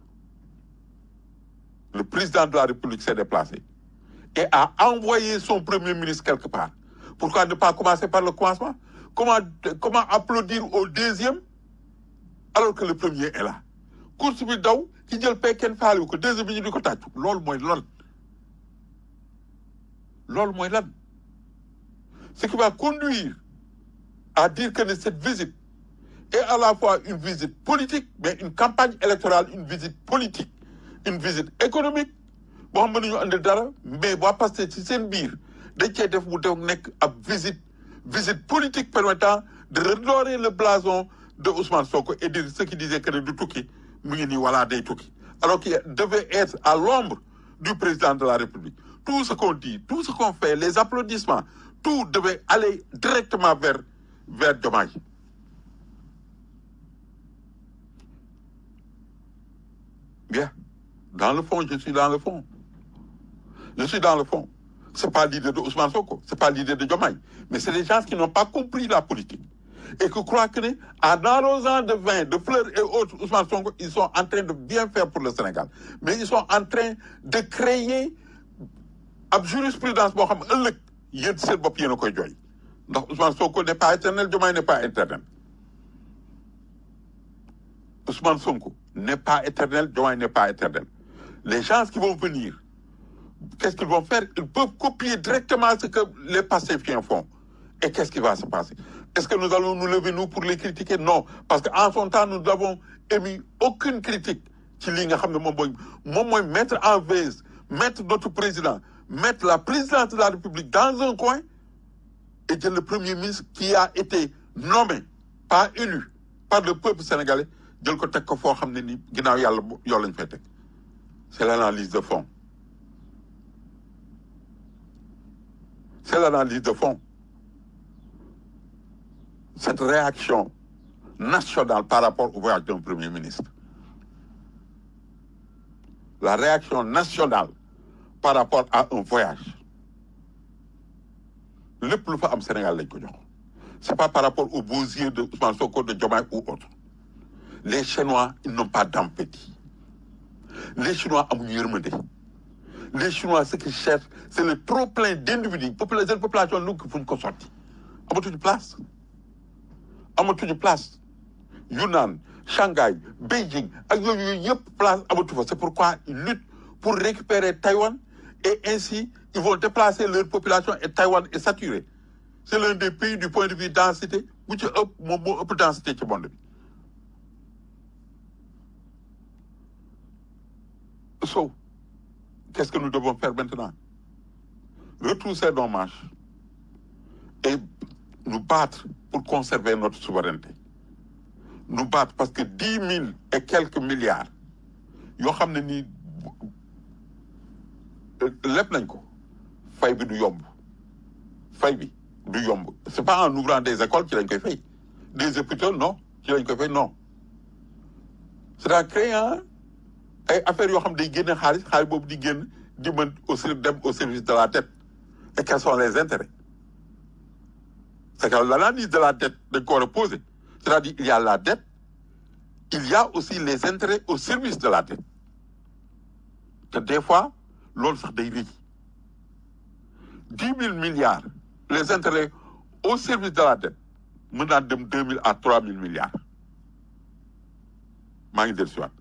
Speaker 4: le président de la République s'est déplacé et a envoyé son premier ministre quelque part. Pourquoi ne pas commencer par le commencement comment, comment applaudir au deuxième alors que le premier est là course bi daw ki jël pay kenn faale wu ko deuxième bi ñu di ko tàccu loolu mooy lan loolu mooy lan ce qui va conduire à dire que cette visite est à la fois une visite politique mais une campagne électorale une visite politique une visite économique boo xam ne ñu andi dara mais waa Pastef ci seen biir dañ cee def mu def nekk ab visite visite politique permettant de redorer le blason de Ousmane Sonko et de ceux qui disaient que ne du tukki mu ngi nii voilà day tukki alors qu'il devait être à l'ombre du président de la République tout ce qu'on dit tout ce qu'on fait les applaudissements tout devait aller directement vers vers Diomaye bien dans le fond je suis dans le fond je suis dans le fond c'est pas l'idée de Ousmane Sonko c'est pas l'idée de Diomaye mais c'est des gens qui n'ont pas compris la politique et qui croient que ne en arrosant de vin de fleurs et autres Ousmane Sonko ils sont en train de bien faire pour le Sénégal mais ils sont en train de créer ab jurisprudence boo xam ëllëg yéen seen bopp yéen a koy jooy ndax Ousmane Sonko n'est pas éternel Diomaye n'est pas éternel Ousmane Sonko n'est pas éternel Diomaye n'est pas éternel les gens qui vont venir qu'est-ce qu'ils vont faire ils peuvent copier directement ce que les Pastefiens font et qu'est-ce qui va se passer est-ce que nous allons nous lever nous pour les critiquer non parce que en son temps nous n'avons émis aucune critique ci lii nga xam ne moom mooy moom mooy mettre en veille mettre notre président mettre la présidence de la République dans un coin et jël le premier ministre qui a été nommé pas élu par le peuple sénégalais jël ko teg ko foo xam ne ni ginnaaw yàlla yoo lañ fay teg c'est l'analyse de fond c'est l'analyse de fond cette réaction nationale par rapport au voyage d'un premier ministre la réaction nationale par rapport à un voyage lépp lu fa am Sénégal lañ ko jox c'est pas par rapport aux beaux yeux de Ousmane Sonko de Diomaye ou autre les Chinois ils n'ont pas d'empathie les Chinois amuñu yërmande les Chinois ce qu'ils cherchent c'est le trop plein d'individus population population lu fu ñu ko sotti amatuñu place amatuñu place Yunnan Shanghai Beijing ak yooyu yooyu yëpp place amatu fa c'est pourquoi ils luttent pour récupérer Taïwan et ainsi ils vont déplacer leur population et Taïwan est saturé c'est l'un des pays du point de vue densité bu ci ëpp moom moo ëpp densité ci monde bi so qu'est-ce que nous devons faire maintenant retrousser nos manches et nous battre pour conserver notre souveraineté nous battre parce que dix mille et quelques milliards yoo xam ne nii lépp nañ ko fay bi du yomb fay bi du yomb c'est pas en ouvrant des écoles ci lañ koy fay des hôpitaux non ci lañ koy fay non c'est en créant ay affaires yoo xam day génne xaalis xaalis boobu di génn di mën au dem au service de la dette et quels sont les intérêts c'est que l'analyse de la dette dañ ko war a poser c'est-à-dire il y a la dette il y a aussi les intérêts au service de la dette te des fois loolu sax day rëy dix mille milliards les intérêts au service de la dette mën naa dem deux mille à trois mille milliards maa ngi dellu si waat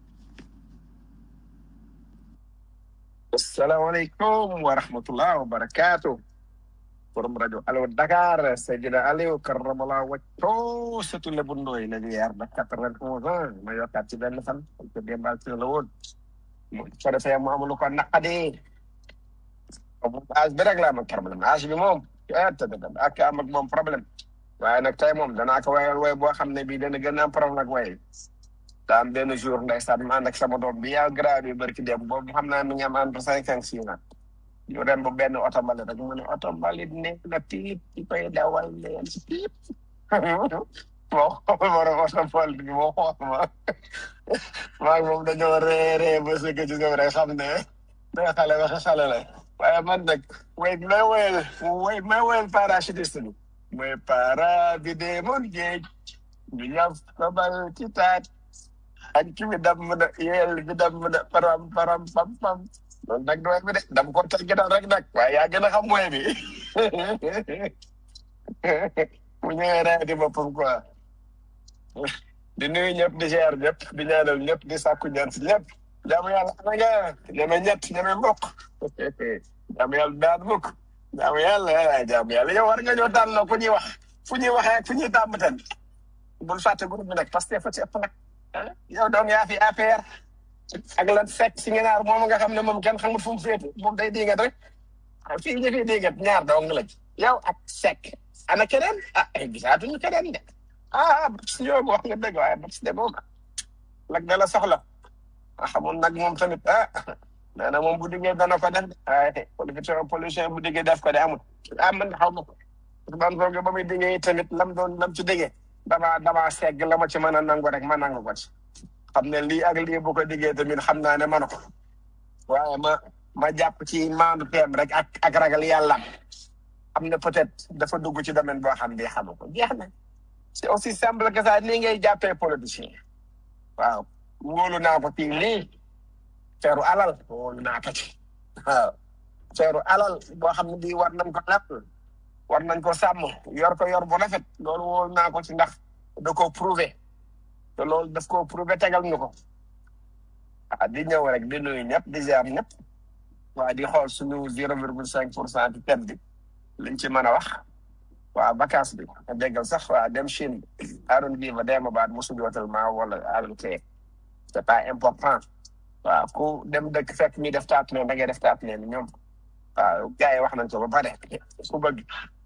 Speaker 14: asalaamaaleykum wa rahmatullah wa barakaatu borom rajo Allo Dakar Seydina Aliou karamallah wacco surtout le bundooy la yeer ba quatre-vingt-onze ans ma yokkaat ci benn fan parce que démbal ci la woon mu ko defee mu amul ko naqadi âge bi rek la am ak problème âge bi moom te ak am ak moom problème waaye nag tey moom danaa ko wayal way boo xam ne bii dana gën a am problème ak way daa am benn jour ndeysaan ma ànd ak sama doom bi yaa grade bi barki dem boobu xam naa mi ngi am entre cinq ak six ans ñu dem ba benn oto mbalit rek mu ne oto mbalit ne na piip ci koy dawal leen piip moo xool borom oto mbalit bi moo xool ma maa ngi moom dañoo ree ree ba sëgg ci suuf rek xam ne day xale waxe xale la waaye man nag way may woyal way may woyal parachutiste bi mooy para bi deemoon géej ñu ñaf babal ci taat ak ki bi dam na yeel bi dam na param param pam pam loolu nag du way bi de dam ko teg ginnaaw rek nag waaye yaa gën a xam way bi mu ñëwee ree di boppam quoi di nuyu ñëpp di ziar ñëpp di ñaanal ñëpp di sàkku ñaan si ñëpp jaamu yàlla ana nga ñeme ñett ñeme mbokk jaamu yàlla daan mukk jaamu yàlla jaamu yàlla yow war nga ñoo tànn fu ñuy wax fu ñuy waxee ak fu ñuy tàmbatan bul fàtte groupe bi nag parce que fa ci ëpp nag ah yow doom yaa fi APR ak lan fekk si ngenaar moom nga xam ne moom kenn xamul fu mu féete moom day dingat rek ah fii ñu fi dingat ñaar dong lañ yow ak Seck ana keneen ah ay gisaatuñu keneen de ah Babs ñoo wax nga dëgg waaye Babs de boo ko lag da la soxla ah xamul nag moom tamit ah nee na moom bu diggee dana ko def de waaye politicien politicien bu diggee def ko de amul ah man xaw ma ko Ousmane Sonko ba muy diggee tamit lam doon lam ci diggee dama dama segg la ma ci mën a nangu rek ma nangu ko ci xam ne lii ak lii bu ko diggee tamit xam naa ne mën ko waaye ma ma jàpp ci maandu teem rek ak ak ragal yàlla am na peut-être dafa dugg ci domaine boo xam ne xamu ko jeex na c'est aussi simple que ça nii ngay jàppee politicien waaw wóolu naa ko ci lii feeru alal wóolu naa ko ci waaw feeru alal boo xam ne bii war nañ ko lépp war nañ ko sàmm yor ko yor bu rafet loolu wóolu naa ko ci ndax da koo prouvé te loolu daf koo prouvé tegal ñu ko ah di ñëw rek di nuyu ñëpp di ziar ñëpp waa di xool suñu zero virgule cinq pour cent ci thème bi liñ ci mën a wax waa vacance bi a déggal sax waa dem Chine aaron bii ba deema baat musu jootal maa wala aaron kee c'est pas important waaw ku dem dëkk fekk ñuy def taat neen da ngay def taat neen ñoom waaw gars yi wax nañ ko ba pare ku bëgg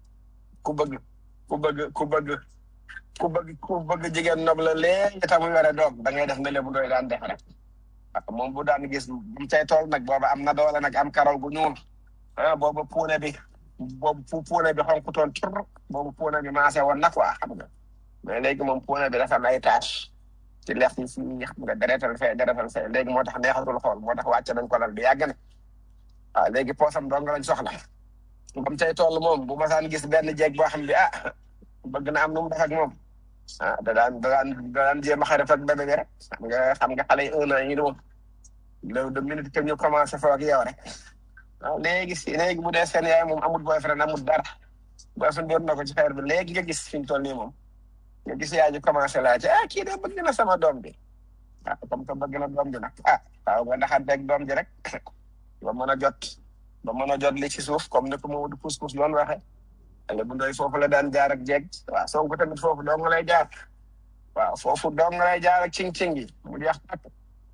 Speaker 14: ku bëgg ku bëgg ku bëgg ku bëgg ku bëgg jigéen nob la léegi tamu yore doom da ngay def ne lebu doy daan def rek waaw moom bu daan gis bu cay tool nag booba am na doole nag am karaw gu ñuul ah boobu puune bi boobu pu puune bi xonk toon tur boobu puune bi maase woon na quoi xam nga mais léegi moom puune bi dafa am ay tâche ci lex yi fii xam nga deretal fee deretal fee léegi moo tax neexatul xool moo tax wàcce nañ ko lal bi yàgg na waaw léegi poosam dong lañ soxla bam cay toll moom bu masaan gis benn jeeg boo xam bi ah bëgg na am nu mu def ak moom ah da daan da daan da daan jéem a xarit ak bébé bi rek xam nga xam nga xale yi un an yi ni moom loolu de minute que ñu commencé foo ak yow rek waaw léegi si léegi bu dee seen yaay moom amul boyfriend amul dara boyfriend doon na ko ci xeer bi léegi nga gis fi mu toll nii moom nga gis yaay ji commencé laajte ah kii de bëgg na sama doom bi ah comme que bëgg na doom bi nag ah waaw nga ndaxanteeg doom ji rek ba mën a jot ba mën a jot li ci suuf comme ni ko Mamadou Pousse Pousse doon waxee ale bu ndoy foofu la daan jaar ak jeeg waaw Sonko tamit foofu dong lay jaar waaw foofu dong lay jaar ak cing-cing yi mu jeex tàkk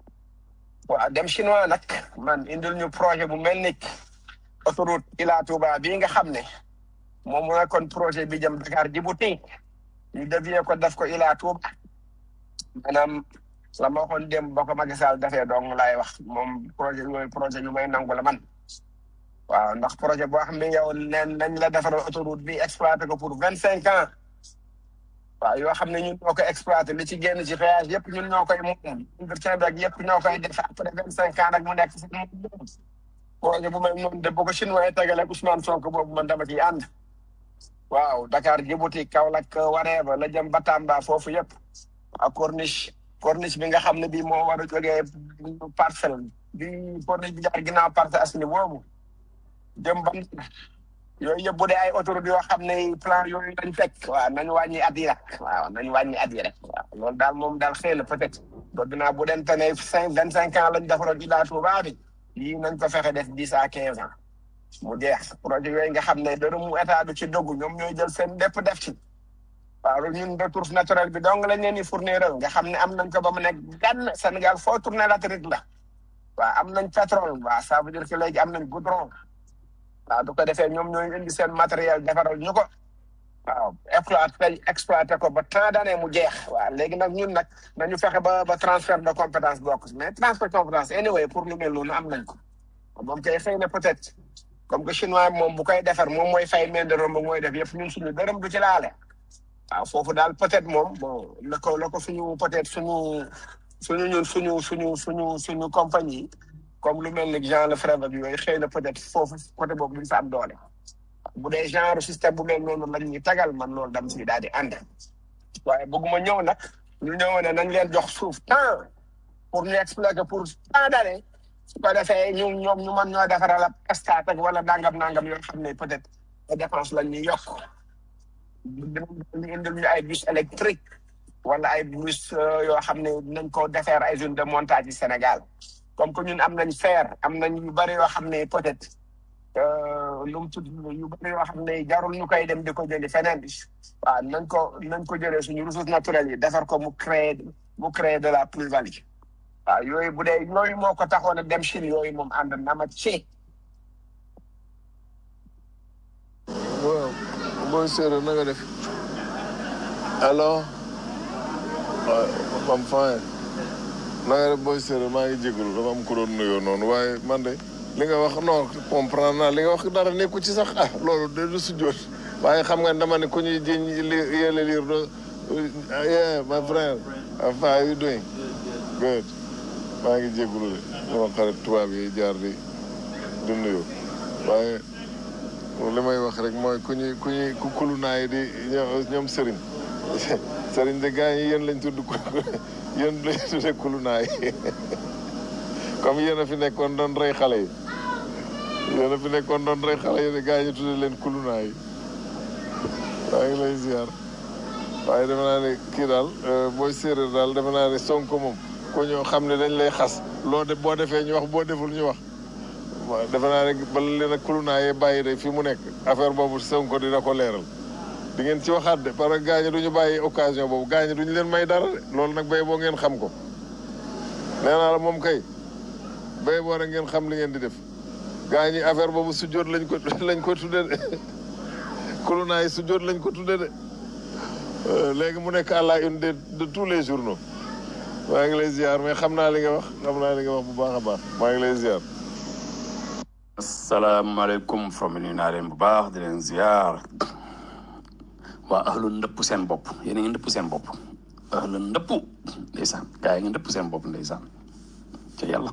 Speaker 14: waaw dem chinois nag man indil ñu projet bu mel ni autoroute Ila Touba bii nga xam ne moom mooy kon projet bi jëm Dakar Djibouti ñu dévier ko def ko Ila Touba maanaam la ma waxoon dem ba ko Macky Sall dafee dong laay wax moom projet yooyu projet yu may nangu la man waaw ndax projet boo xam ne yow leen nañ la defaral autoroute bi exploité ko pour vingt cinq ans waaw yoo xam ne ñun ñoo koy exploité li ci génn ci péage yëpp ñun ñoo koy moom entretien bi ak yëpp ñoo koy def après vingt cinq ans nag mu nekk si projet bu mel noonu de bu ko chinois yi tegale ak Ousmane Sonko boobu man dama ciy ànd waaw Dakar Djibouti Kaolack wareeba la jëm Batamba foofu yëpp ak corniche corniche bi nga xam ne bii moo war a jógee parcelle bi corniche bi jaar ginnaaw parcelle asini boobu jëm ba yooyu yëpp bu dee ay autoroute yoo xam ne plan yooyu lañ teg waaw nañu wàññi at yi rek waaw nañu wàññi at yi rek waaw loolu daal moom daal xëy na peut-être bëgg naa bu dente ne cinq vingt cinq ans lañ defaroon Ila Touba bi yii nañ ko fexe def dix à quinze ans mu jeex projet yooyu nga xam ne dërëmu état du ci dogg ñoom ñooy jël seen dépp def ci waaw ñun ressource naturelle bi dong lañ leen di fournir nga xam ne am nañ ko ba mu nekk gan Sénégal foo tourné latérite la waaw am nañ pétrole waaw ça veut dire que léegi am nañ goudron waaw du ko defee ñoom ñooy indi seen matériel defaral ñu ko waaw exploité exploité ko ba tant d'années mu jeex waaw léegi nag ñun nag nañu fexe ba ba transfert de compétence bokk si mais transfert de compétence anyway pour lu mel noonu am nañ ko moom kay xëy na peut-être comme que chinois moom bu koy defar moom mooy fay main de romb mooy def yëpp ñun suñu dërëm du ci laale waaw foofu daal peut-être moom bon la ko la ko suñu peut-être suñu suñu ñun suñu suñu suñu suñu compagnie comme lu mel ni Jean Lefebvre ak yooyu xëy na peut-être foofu côté boobu duñ fa am doole bu dee genre système bu mel noonu lañ ñuy tagal man loolu dam si daal di ànd waaye bëgguma ñëw nag ñu ñëw ne nañ leen jox suuf temps pour ñu exploiter pour tant d'années su ko defee ñu ñoom ñu mën ñoo defaral ab stade ak wala nangam nangam yoo xam ne peut-être ay dépense lañ ñuy yokk ñu indil ñu ay bus électrique wala ay bus euh, yoo xam ne nañ ko defeer ay zone de montage yi Sénégal comme que ñun am nañ fer am nañ yu bëri yoo xam ne peut-être euh, lu mu tudd yu bëri yoo xam ne jarul ñu koy dem di ko jëli feneen waaw nañ ko nañ ko jëlee suñu ressources naturelles yi defar ko mu créer mu créer de la plus-value waaw yooyu bu dee yooyu moo ko taxoon a dem Chine yooyu moom ànd na ma ci
Speaker 11: waaw booy séeréer na nga def allo waaw am fine na nga def booy séeréer maa ngi jégalu dafa am ku doon nuyoo noonu waaye man de li nga wax non comprendre naa li nga wax dara nekku ci sax ah loolu de du sujjoot waaye xam nga dama ne ku ñuy jiñ li yéele liir do yeah my friend how are you doing good maa ngi jégalu de sama xarit tubaab yi jaar di di nuyu waaye li may wax rek mooy ku ñuy ku ñuy ku kulu naa yi di ñoom ñoom sëriñ sëriñ de gars yi yéen lañ tudd ku yéen lañ tudde kulu naa yi comme yéen a fi nekkoon doon rey xale yi yéen a fi nekkoon doon rey xale yi de gars yi ñu tudde leen kulu naa yi maa ngi lay ziar waaye defe naa ne kii daal booy séeréer daal defe naa ne sonko moom ku ñoo xam ne dañ lay xas loo de boo defee ñu wax boo deful ñu wax waaw defe naa ne bala leen a kulunaa yee bàyyi de fi mu nekk affaire boobu Sonko dina ko leeral di ngeen ci waxaat de parce que gaañu duñu bàyyi occasion boobu gaañu duñu leen may dara de loolu nag bay boo ngeen xam ko nee naa la moom kay bay boo rek ngeen xam li ngeen di def gaañi affaire boobu sujjóot lañ ko lañ ko tudde de kulunaa yi sujjóot lañ ko tudde de léegi mu nekk à la une de de tous les journaux maa ngi lay ziar mais xam naa li nga wax xam naa li nga wax bu baax a baax maa ngi lay ziar
Speaker 2: asalaamaaleykum from nuyu naa leen bu baax di leen ziar waa ahlu ndëpp seen bopp yéen a ngi ndëpp seen bopp ahlu ndëpp ndeysaan gaa yi ngi ndëpp seen bopp ndeysaan ca yàlla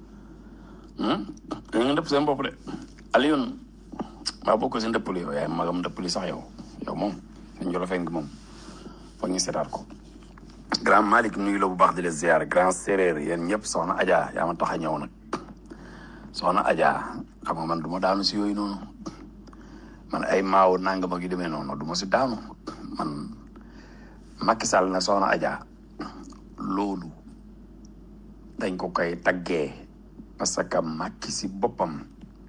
Speaker 2: yéen a ngi ndëpp seen bopp de Alioune maa bokk si ndëpp li yow yaay magam ndëpp li sax yow yow moom dañ jolo feng moom foog ñu seetaat ko grand Malick nuyu la bu baax di la ziar grand séréer yéen ñëpp soxna Adja yaa ma tax a ñëw nag soxna Adja xam nga man du ma daanu si yooyu noonu man ay maaw nangam ak yu demee noonu du ma si daanu man Macky Sall na soxna Adja loolu dañ ko koy taggee parce que Macky si boppam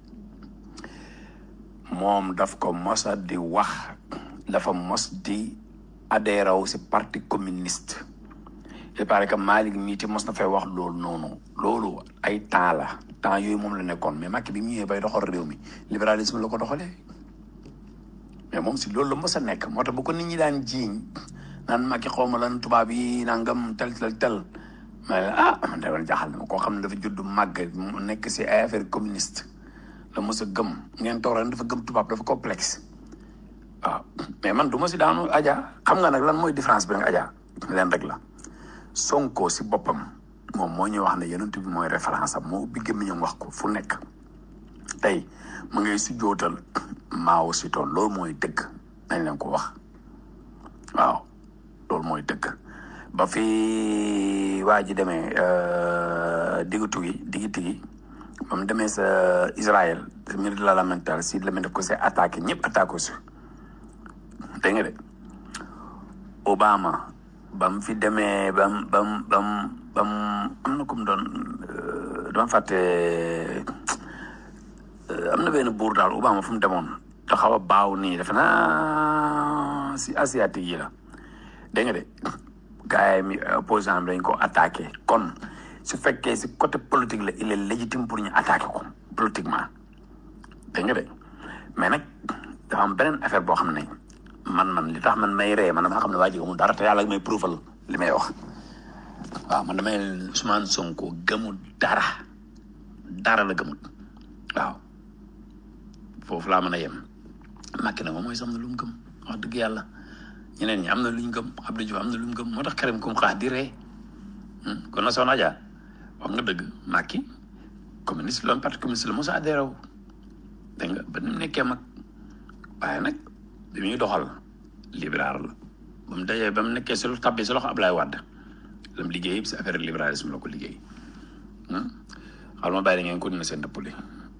Speaker 2: moom daf ko mosa di wax dafa mos di adhéré wu si parti communiste il paraît que Malick mii ti mos na fay wax loolu noonu loolu ay temps la temps yooyu moom la nekkoon mais Macky bi mu ñëwee bay doxal réew mi libéralisme la ko doxalee mais moom si loolu la mos a nekk moo tax bu ko nit ñi daan jiiñ naan Macky xaw ma lan tubaab yi nangam tel tel tel ma ne ah man de jaaxal na ma koo xam ne dafa judd màgg mu nekk si ay affaire communiste la mos a gëm ngeen toog ren dafa gëm tubaab dafa complexe waaw mais man du ma si daanu Adja xam nga nag lan mooy différence bi nag Adja leen rek la Sonko si boppam moom moo ñuy wax ne yonent bi mooy référence am moo ubbi gémmiñam wax ko fu nekk tey mu ngay si jootal Mao Zedong loolu mooy dëgg nañ leen ko wax waaw loolu mooy dëgg ba fi waa ji demee diggu gi diggi tigi ba mu demee sa Israël ministre de la lamental si la def ko see attaqué ñëpp attaqué si dégg nga de Obama ba mu fi demee ba mu ba mu ba mu ba mu am na ku mu doon dama fàtte am na benn buur daal Obama fu mu demoon te xaw a baaw nii defe naa si asiatique yi la dégg nga de gars yi mi opposant bi dañ ko attaqué kon su fekkee si côté politique la il est légitime pour ñu attaqué ko politiquement dégg nga de mais nag dafa am beneen affaire boo xam ne man man li tax man may ree man damaa xam ne waa ji amul dara te yàlla may prouval li may wax waaw man damay Ousmane Sonko gëmul dara dara la gëmul waaw foofu laa mën a yem Macky nag moom mooy sam na lu mu gëm wax dëgg yàlla ñeneen ñi am na lu ñu gëm Abdou Diouf am na lu mu gëm moo tax Karim kum xaar di ree kon na soxna Adja wax nga dëgg Macky communiste loon parti communiste la mos a adhéré wu dégg nga ba ni mu nekkee mag waaye nag bi muy doxal libéral la ba mu dajee ba mu nekkee si lu tabbee si loxo Ablaye Wade la mu liggéey yëpp si affaire libéralisme la ko liggéey xal ma bàyyi da ngeen continuer seen dëpp li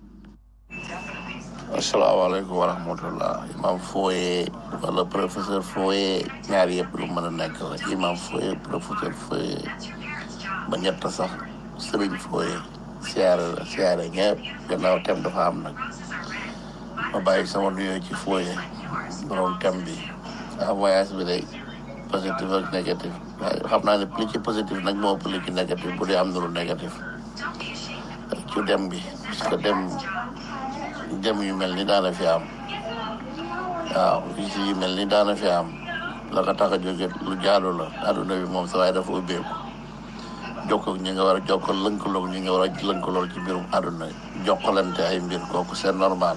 Speaker 15: asalaamaaleykum wa rahmatullah imam Foye wala professeur Foye ñaar yëpp lu mën a nekk la imam Foye professeur Foye ba ñett sax sëriñ Foye siyaare la siyaare ñëpp gannaaw tem dafa am nag ma bàyyi sama nuyoo ci Foye borom tem bi ah voyage bi day positif ak négatif waaye xam naa ne li ci positif nag moo ëpp li ci négatif bu dee am na lu négatif ci dem bi parce que dem dem yu mel ni daana fi am waaw visite yu mel ni daana fi am la ko tax a jóge lu jaadu la àdduna bi moom sa waaye dafa ubbeeku jokkoo ñi nga war a jokkoo lënkaloog ñi nga war a lënkalool ci mbirum àdduna jokkalante ay mbir kooku c'est normal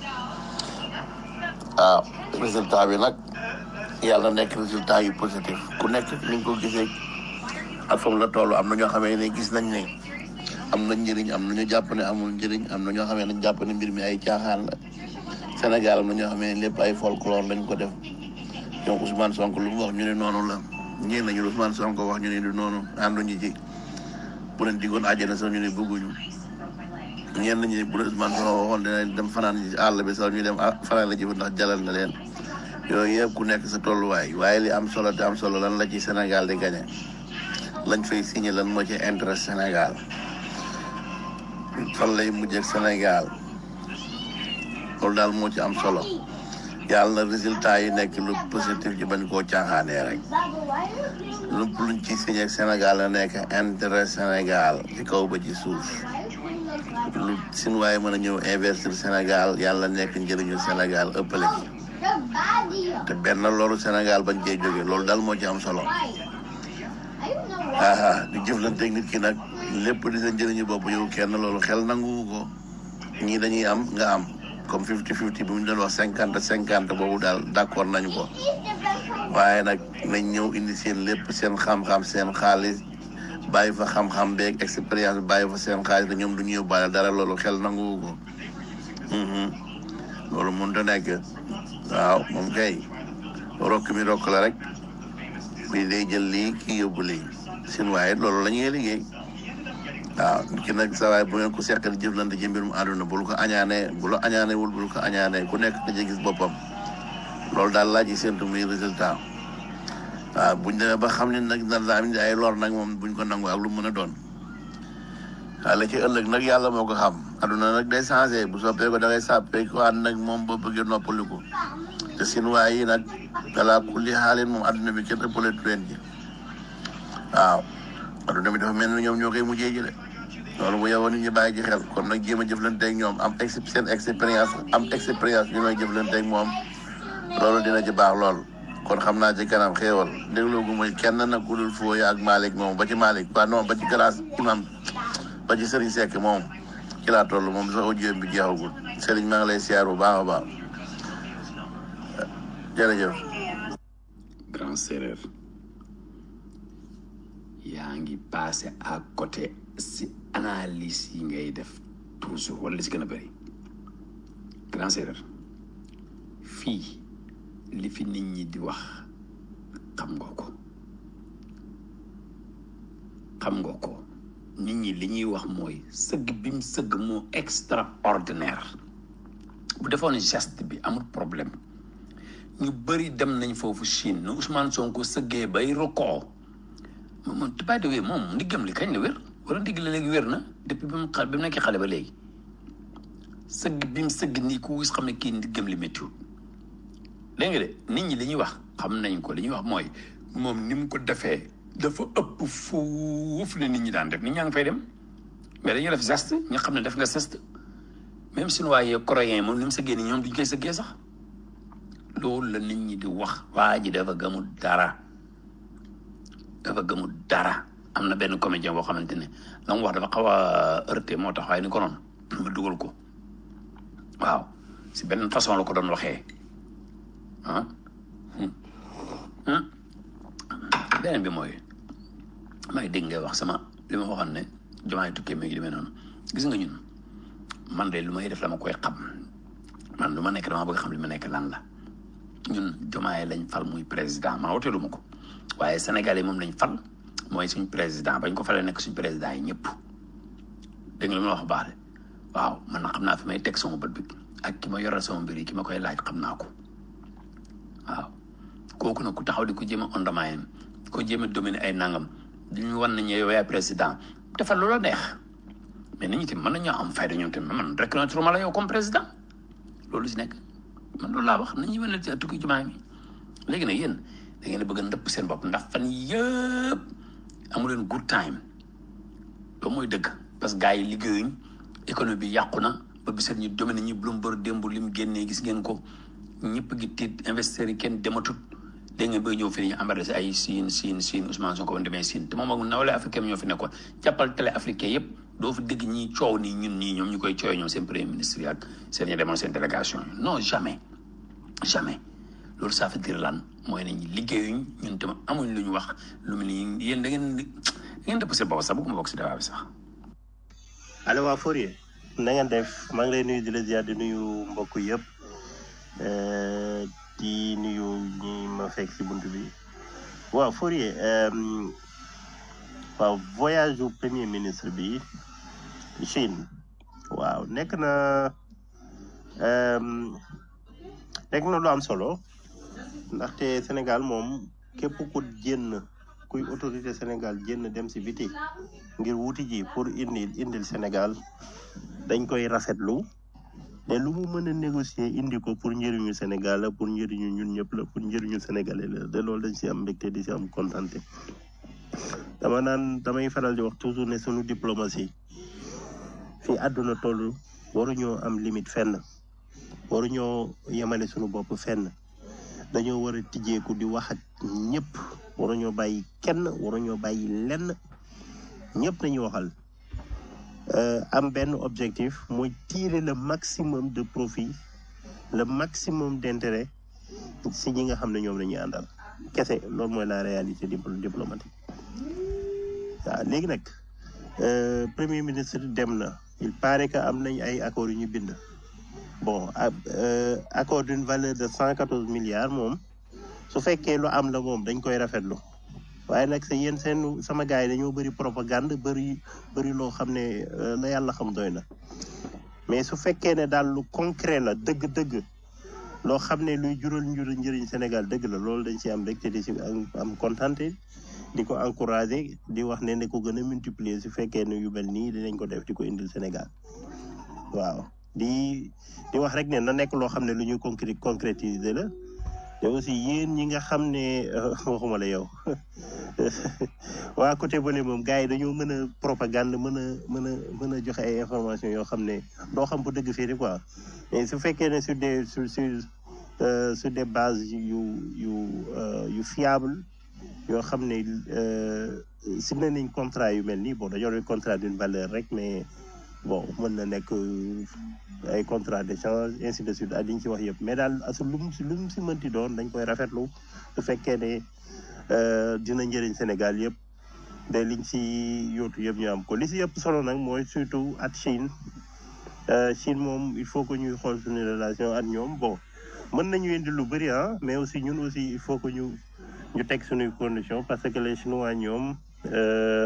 Speaker 15: waaw résultat bi nag yàlla nekk résultat yu positif ku nekk ni nga ko gisee ak foofu la toll am na ñoo xamee ne gis nañ ne am na njëriñ am na ñu jàpp ne amul njëriñ am na ñoo xamee ne jàpp ne mbir mi ay caaxaan la Sénégal am na ñoo xamee ne lépp ay folklore lañ ko def ñoom Ousmane Sonko lu mu wax ñu ne noonu la ñeen nañu Ousmane Sonko wax ñu ne du noonu ànduñu ci bu leen digoon àjjana sax ñu ne bëgguñu ñenn ñi bu Ousmane Sonko waxoon dina dem fanaan ci àll bi sax ñu dem fanaan la ji ndax jalal na leen yooyu yëpp ku nekk sa tolluwaay waaye li am solo te am solo lan la ci Sénégal di gagné lañ fay signé lan moo ci intérêt Sénégal fan lay mujjee ak Sénégal loolu daal moo ci am solo yàlla na résultat yi nekk lu positif ci bañ koo caaxaanee rek lépp luñ ci signé ak Sénégal la nekk intérêt Sénégal ci kaw ba ci suuf lu sin waaye mën a ñëw investir Sénégal yàlla nekk njëriñu Sénégal ëppale ci te benn loolu Sénégal bañ cee jóge loolu daal moo ci am solo aa di jëflanteeg nit ki nag lépp di sa njëriñu bopp yow kenn loolu xel nanguwu ko ñii dañuy am nga am comme fifty fifty bi mu doon wax cinquante cinquante boobu daal d'accord nañu ko waaye nag nañ ñëw indi seen lépp seen xam-xam seen xaalis bàyyi fa xam-xam beeg expérience bàyyi fa seen xaalis te ñoom du ñu yóbbaale dara loolu xel nanguwu ko loolu mënut a nekk waaw moom kay rokk mi rokk la rek bii day jël lii kii yóbbu lii sin waaye loolu la ñuy liggéey waaw nit ki nag sa waay bu ngeen ko seqal jëflante ci mbirum àdduna bul ko añaanee bu la añaanee wul bul ko añaanee ku nekk da gis boppam loolu daal laaj yi séntu muy résultat waaw buñ demee ba xam ne nag nar daa am ay lor nag moom buñ ko nangu ak lu mën a doon waaw la ci ëllëg nag yàlla moo ko xam àdduna nag day changé bu soppee ko da ngay sàppee ko ànd nag moom boo bëggee noppaliku te sin waay yi nag balaa kulli xaalin moom àdduna bi kenn ëppale tu leen ji waaw adduna bi dafa mel ni ñoom ñoo koy mujjee ji de loolu bu yow nit ñi bàyyi ci xel kon nag jéem a jëflanteeg ñoom am ex seen expérience am expérience bi may jëflanteeg moom loolu dina ci baax lool kon xam naa ci kanam xéewal dégloo gu mooy kenn nag ku dul Foye ak Malick moom ba ci Malick ba non ba ci glace imam ba ci Serigne Seck moom ci laa toll moom sax audio bi jeexagul Serigne maa ngi lay siyaar bu baax a baax jërëjëf.
Speaker 2: grand séeréer yaa ngi passé à côté si analyse yi ngay def toujours wala li si gën a bëri grand séeréer fii li fi nit ñi di wax xam nga ko xam nga ko nit ñi li ñuy wax mooy sëgg bi mu sëgg moo extraordinaire bu defoon geste bi amul problème ñu bëri dem nañ foofu Chine nu Ousmane Sonko sëggee bay rokoo moom moom by the way moom ndiggam li kañ la wér wala ndigg la léegi wér na depuis bi mu xa bi mu nekkee xale ba léegi sëgg bi mu sëgg nii ku gis xam ne kii ndiggam li méttiwul dégg nga de nit ñi li ñuy wax xam nañ ko li ñuy wax mooy moom ni mu ko defee dafa ëpp foofu ne nit ñi daan def nit ñaa ngi fay dem mais dañuy def geste nga xam ne def nga geste même chinois yi coréen moom ni mu sëggee nii ñoom duñ koy sëggee sax
Speaker 13: loolu la nit ñi di wax waa ji dafa gëmul dara dafa gëmul dara am na benn comédien boo xamante ne la mu wax dafa xaw a heurté moo tax waaye ni ko noonu ma dugal ko waaw si benn façon la ko doon waxee ah beneen bi mooy maa ngi dégg ngay wax sama li ma waxoon ne jumaay tukkee mi ngi demee noonu gis nga ñun man de lu may def la ma koy xam man lu ma nekk dama bëgg xam li ma nekk lan la ñun jumaay lañ fal muy président man woteelu ma ko waaye Sénégal yi moom lañ fal mooy suñ président bañ ko falee nekk suñ président yi ñëpp dégg nga li ma wax baax de waaw man na xam naa fi may teg sama bët bi ak ki ma yoral sama mbir yi ki ma koy laaj xam naa ko waaw kooku nag ku taxaw di ko jéem a ondamaayam ko jéem a dominer ay nangam di ñu wan nañu yow yaay président defal loola neex mais nit ñi tamit mën nañoo am fayda ñoom tamit man reconnaître ma la yow comme président loolu si nekk man loolu laa wax nañu wane ci tukki jumaa mi léegi nag yéen da ngeen a bëgg a ndëpp seen bopp ndax fan yëpp amu leen good time loolu mooy dëgg parce que gars yi liggéeyuñ économie bi yàqu na ba bisat ñu dominer ñi Bloomberg démb li mu génnee gis ngeen ko ñëpp gi tiit investisseurs yi kenn dematut dégg ngeen bay ñëw fi ñu embarrassé ay Siin Siin Siin Ousmane Sonko ba demee Siin te moom ak nawle africain ñoo fi nekkoon jàppal télé africain yëpp doo fi dégg ñi coow nii ñun ñii ñoom ñu koy coowee ñoom seen premier ministre yi ak seen ñi demoon seen délégation yi non jamais jamais loolu ça veut dire lan mooy ne ñi liggéeyuñ ñun tam amuñ lu ñu wax lu mu ni yéen da ngeen da ngeen dëpp seen bopp sax bëgguma bokk si débat bi sax
Speaker 16: allo waa Fourier na ngeen def maa ngi lay nuyu di la ziar di nuyu mbokk yëpp eh, di nuyu ñi ma fekk si bunt bi waaw Fourier em, waaw voyage u premier ministre bi Chine waaw nekk na em, nekk na lu am solo ndaxte Sénégal moom képp ku jénn kuy autorité Sénégal jénn dem si biti ngir wuti ji pour indi indil Sénégal dañ koy rafetlu te lu mu mën a négocier indi ko pour njëriñu Sénégal la pour njëriñu ñun ñëpp la pour njëriñu Sénégalais la te loolu dañ si am mbégte di si am contenté dama naan damay faral di wax toujours ne sunu diplomatie fi àdduna toll waruñoo am limite fenn waruñoo yemale sunu bopp fenn dañoo war a tijjeeku di wax ak ñëpp waruñoo bàyyi kenn waruñoo bàyyi lenn ñëpp nañu waxal euh, am benn objectif mooy tirer le maximum de profit le maximum d'intérêt si ñi nga xam ne ñoom la ñuy àndal kese loolu mooy la réalité dipl- diplomatique waaw léegi nag euh, premier ministre dem na il paraît que am nañ ay accords yu ñu bind bon ab euh, accord d'une valeur de cent quatorze milliards moom su fekkee lu am la moom dañ koy rafetlu waaye nag sa yéen seen sama gars yi dañoo bëri propagande bëri bëri loo xam ne euh, la yàlla xam doy na mais su fekkee ne daal lu concret la dëgg-dëgg loo xam ne luy jural njur njëriñ Sénégal dëgg la loolu dañ ci am mbégte di ci am am contenté di ko encouragé di wax ne ne ko gën a multiplier su fekkee ne yu mel nii dinañ ko def di ko indil Sénégal waaw di di wax rek ne na nekk loo xam ne lu ñuy concré concrétiser la te aussi yéen ñi nga xam ne euh, waxuma la yow waa côté bële moom gars yi dañoo mën a propagande mën a mën a mën a joxe ay information yoo xam ne doo xam bu dëgg fii quoi mais su fekkee ne sur des sur sur euh, sur des bases yu yu euh, yu fiable yoo xam ne euh, signé nañ contrat yu mel nii bon dañoo yor contrat d'une valeur rek mais bon mën na nekk euh, ay contrat d'échange ainsi de suite ak li ñu ci wax yëpp mais daal asu lu mu si lu mu si mënti doon dañ koy rafetlu su fekkee ne euh, dina njëriñ Sénégal yëpp te liñ si yóotu yëpp ñu am ko li si yëpp solo nag mooy surtout at Chine Euh, Chine moom il faut que ñuy xool suñu relation ak ñoom bon mën nañu indi lu bëri ah mais aussi ñun aussi il faut que ñu ñu teg suñuy conditions parce que les Chinois ñoom euh,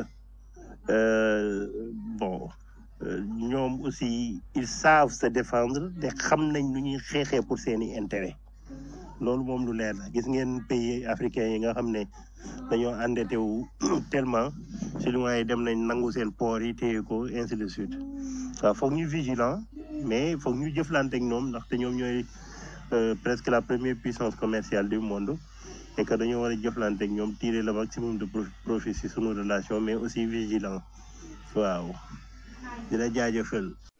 Speaker 16: euh, bon euh, ñoom aussi ils savent se défendre te xam nañ nu ñuy xeexee pour seeni intérêt loolu moom lu leer la gis ngeen pays africains yi nga xam ne dañoo endetté wu tellement chinois yi dem nañ nangu seen port yi téye ko ainsi de suite waaw foog ñu vigilant mais foog ñu jëflante ak ñoom ndaxte ñoom ñooy euh, presque la première puissance commerciale du monde et que dañoo war a jëflante ak ñoom tirer le maximum de prof- profit si sunu relation mais aussi vigilant waaw di la jaajëfal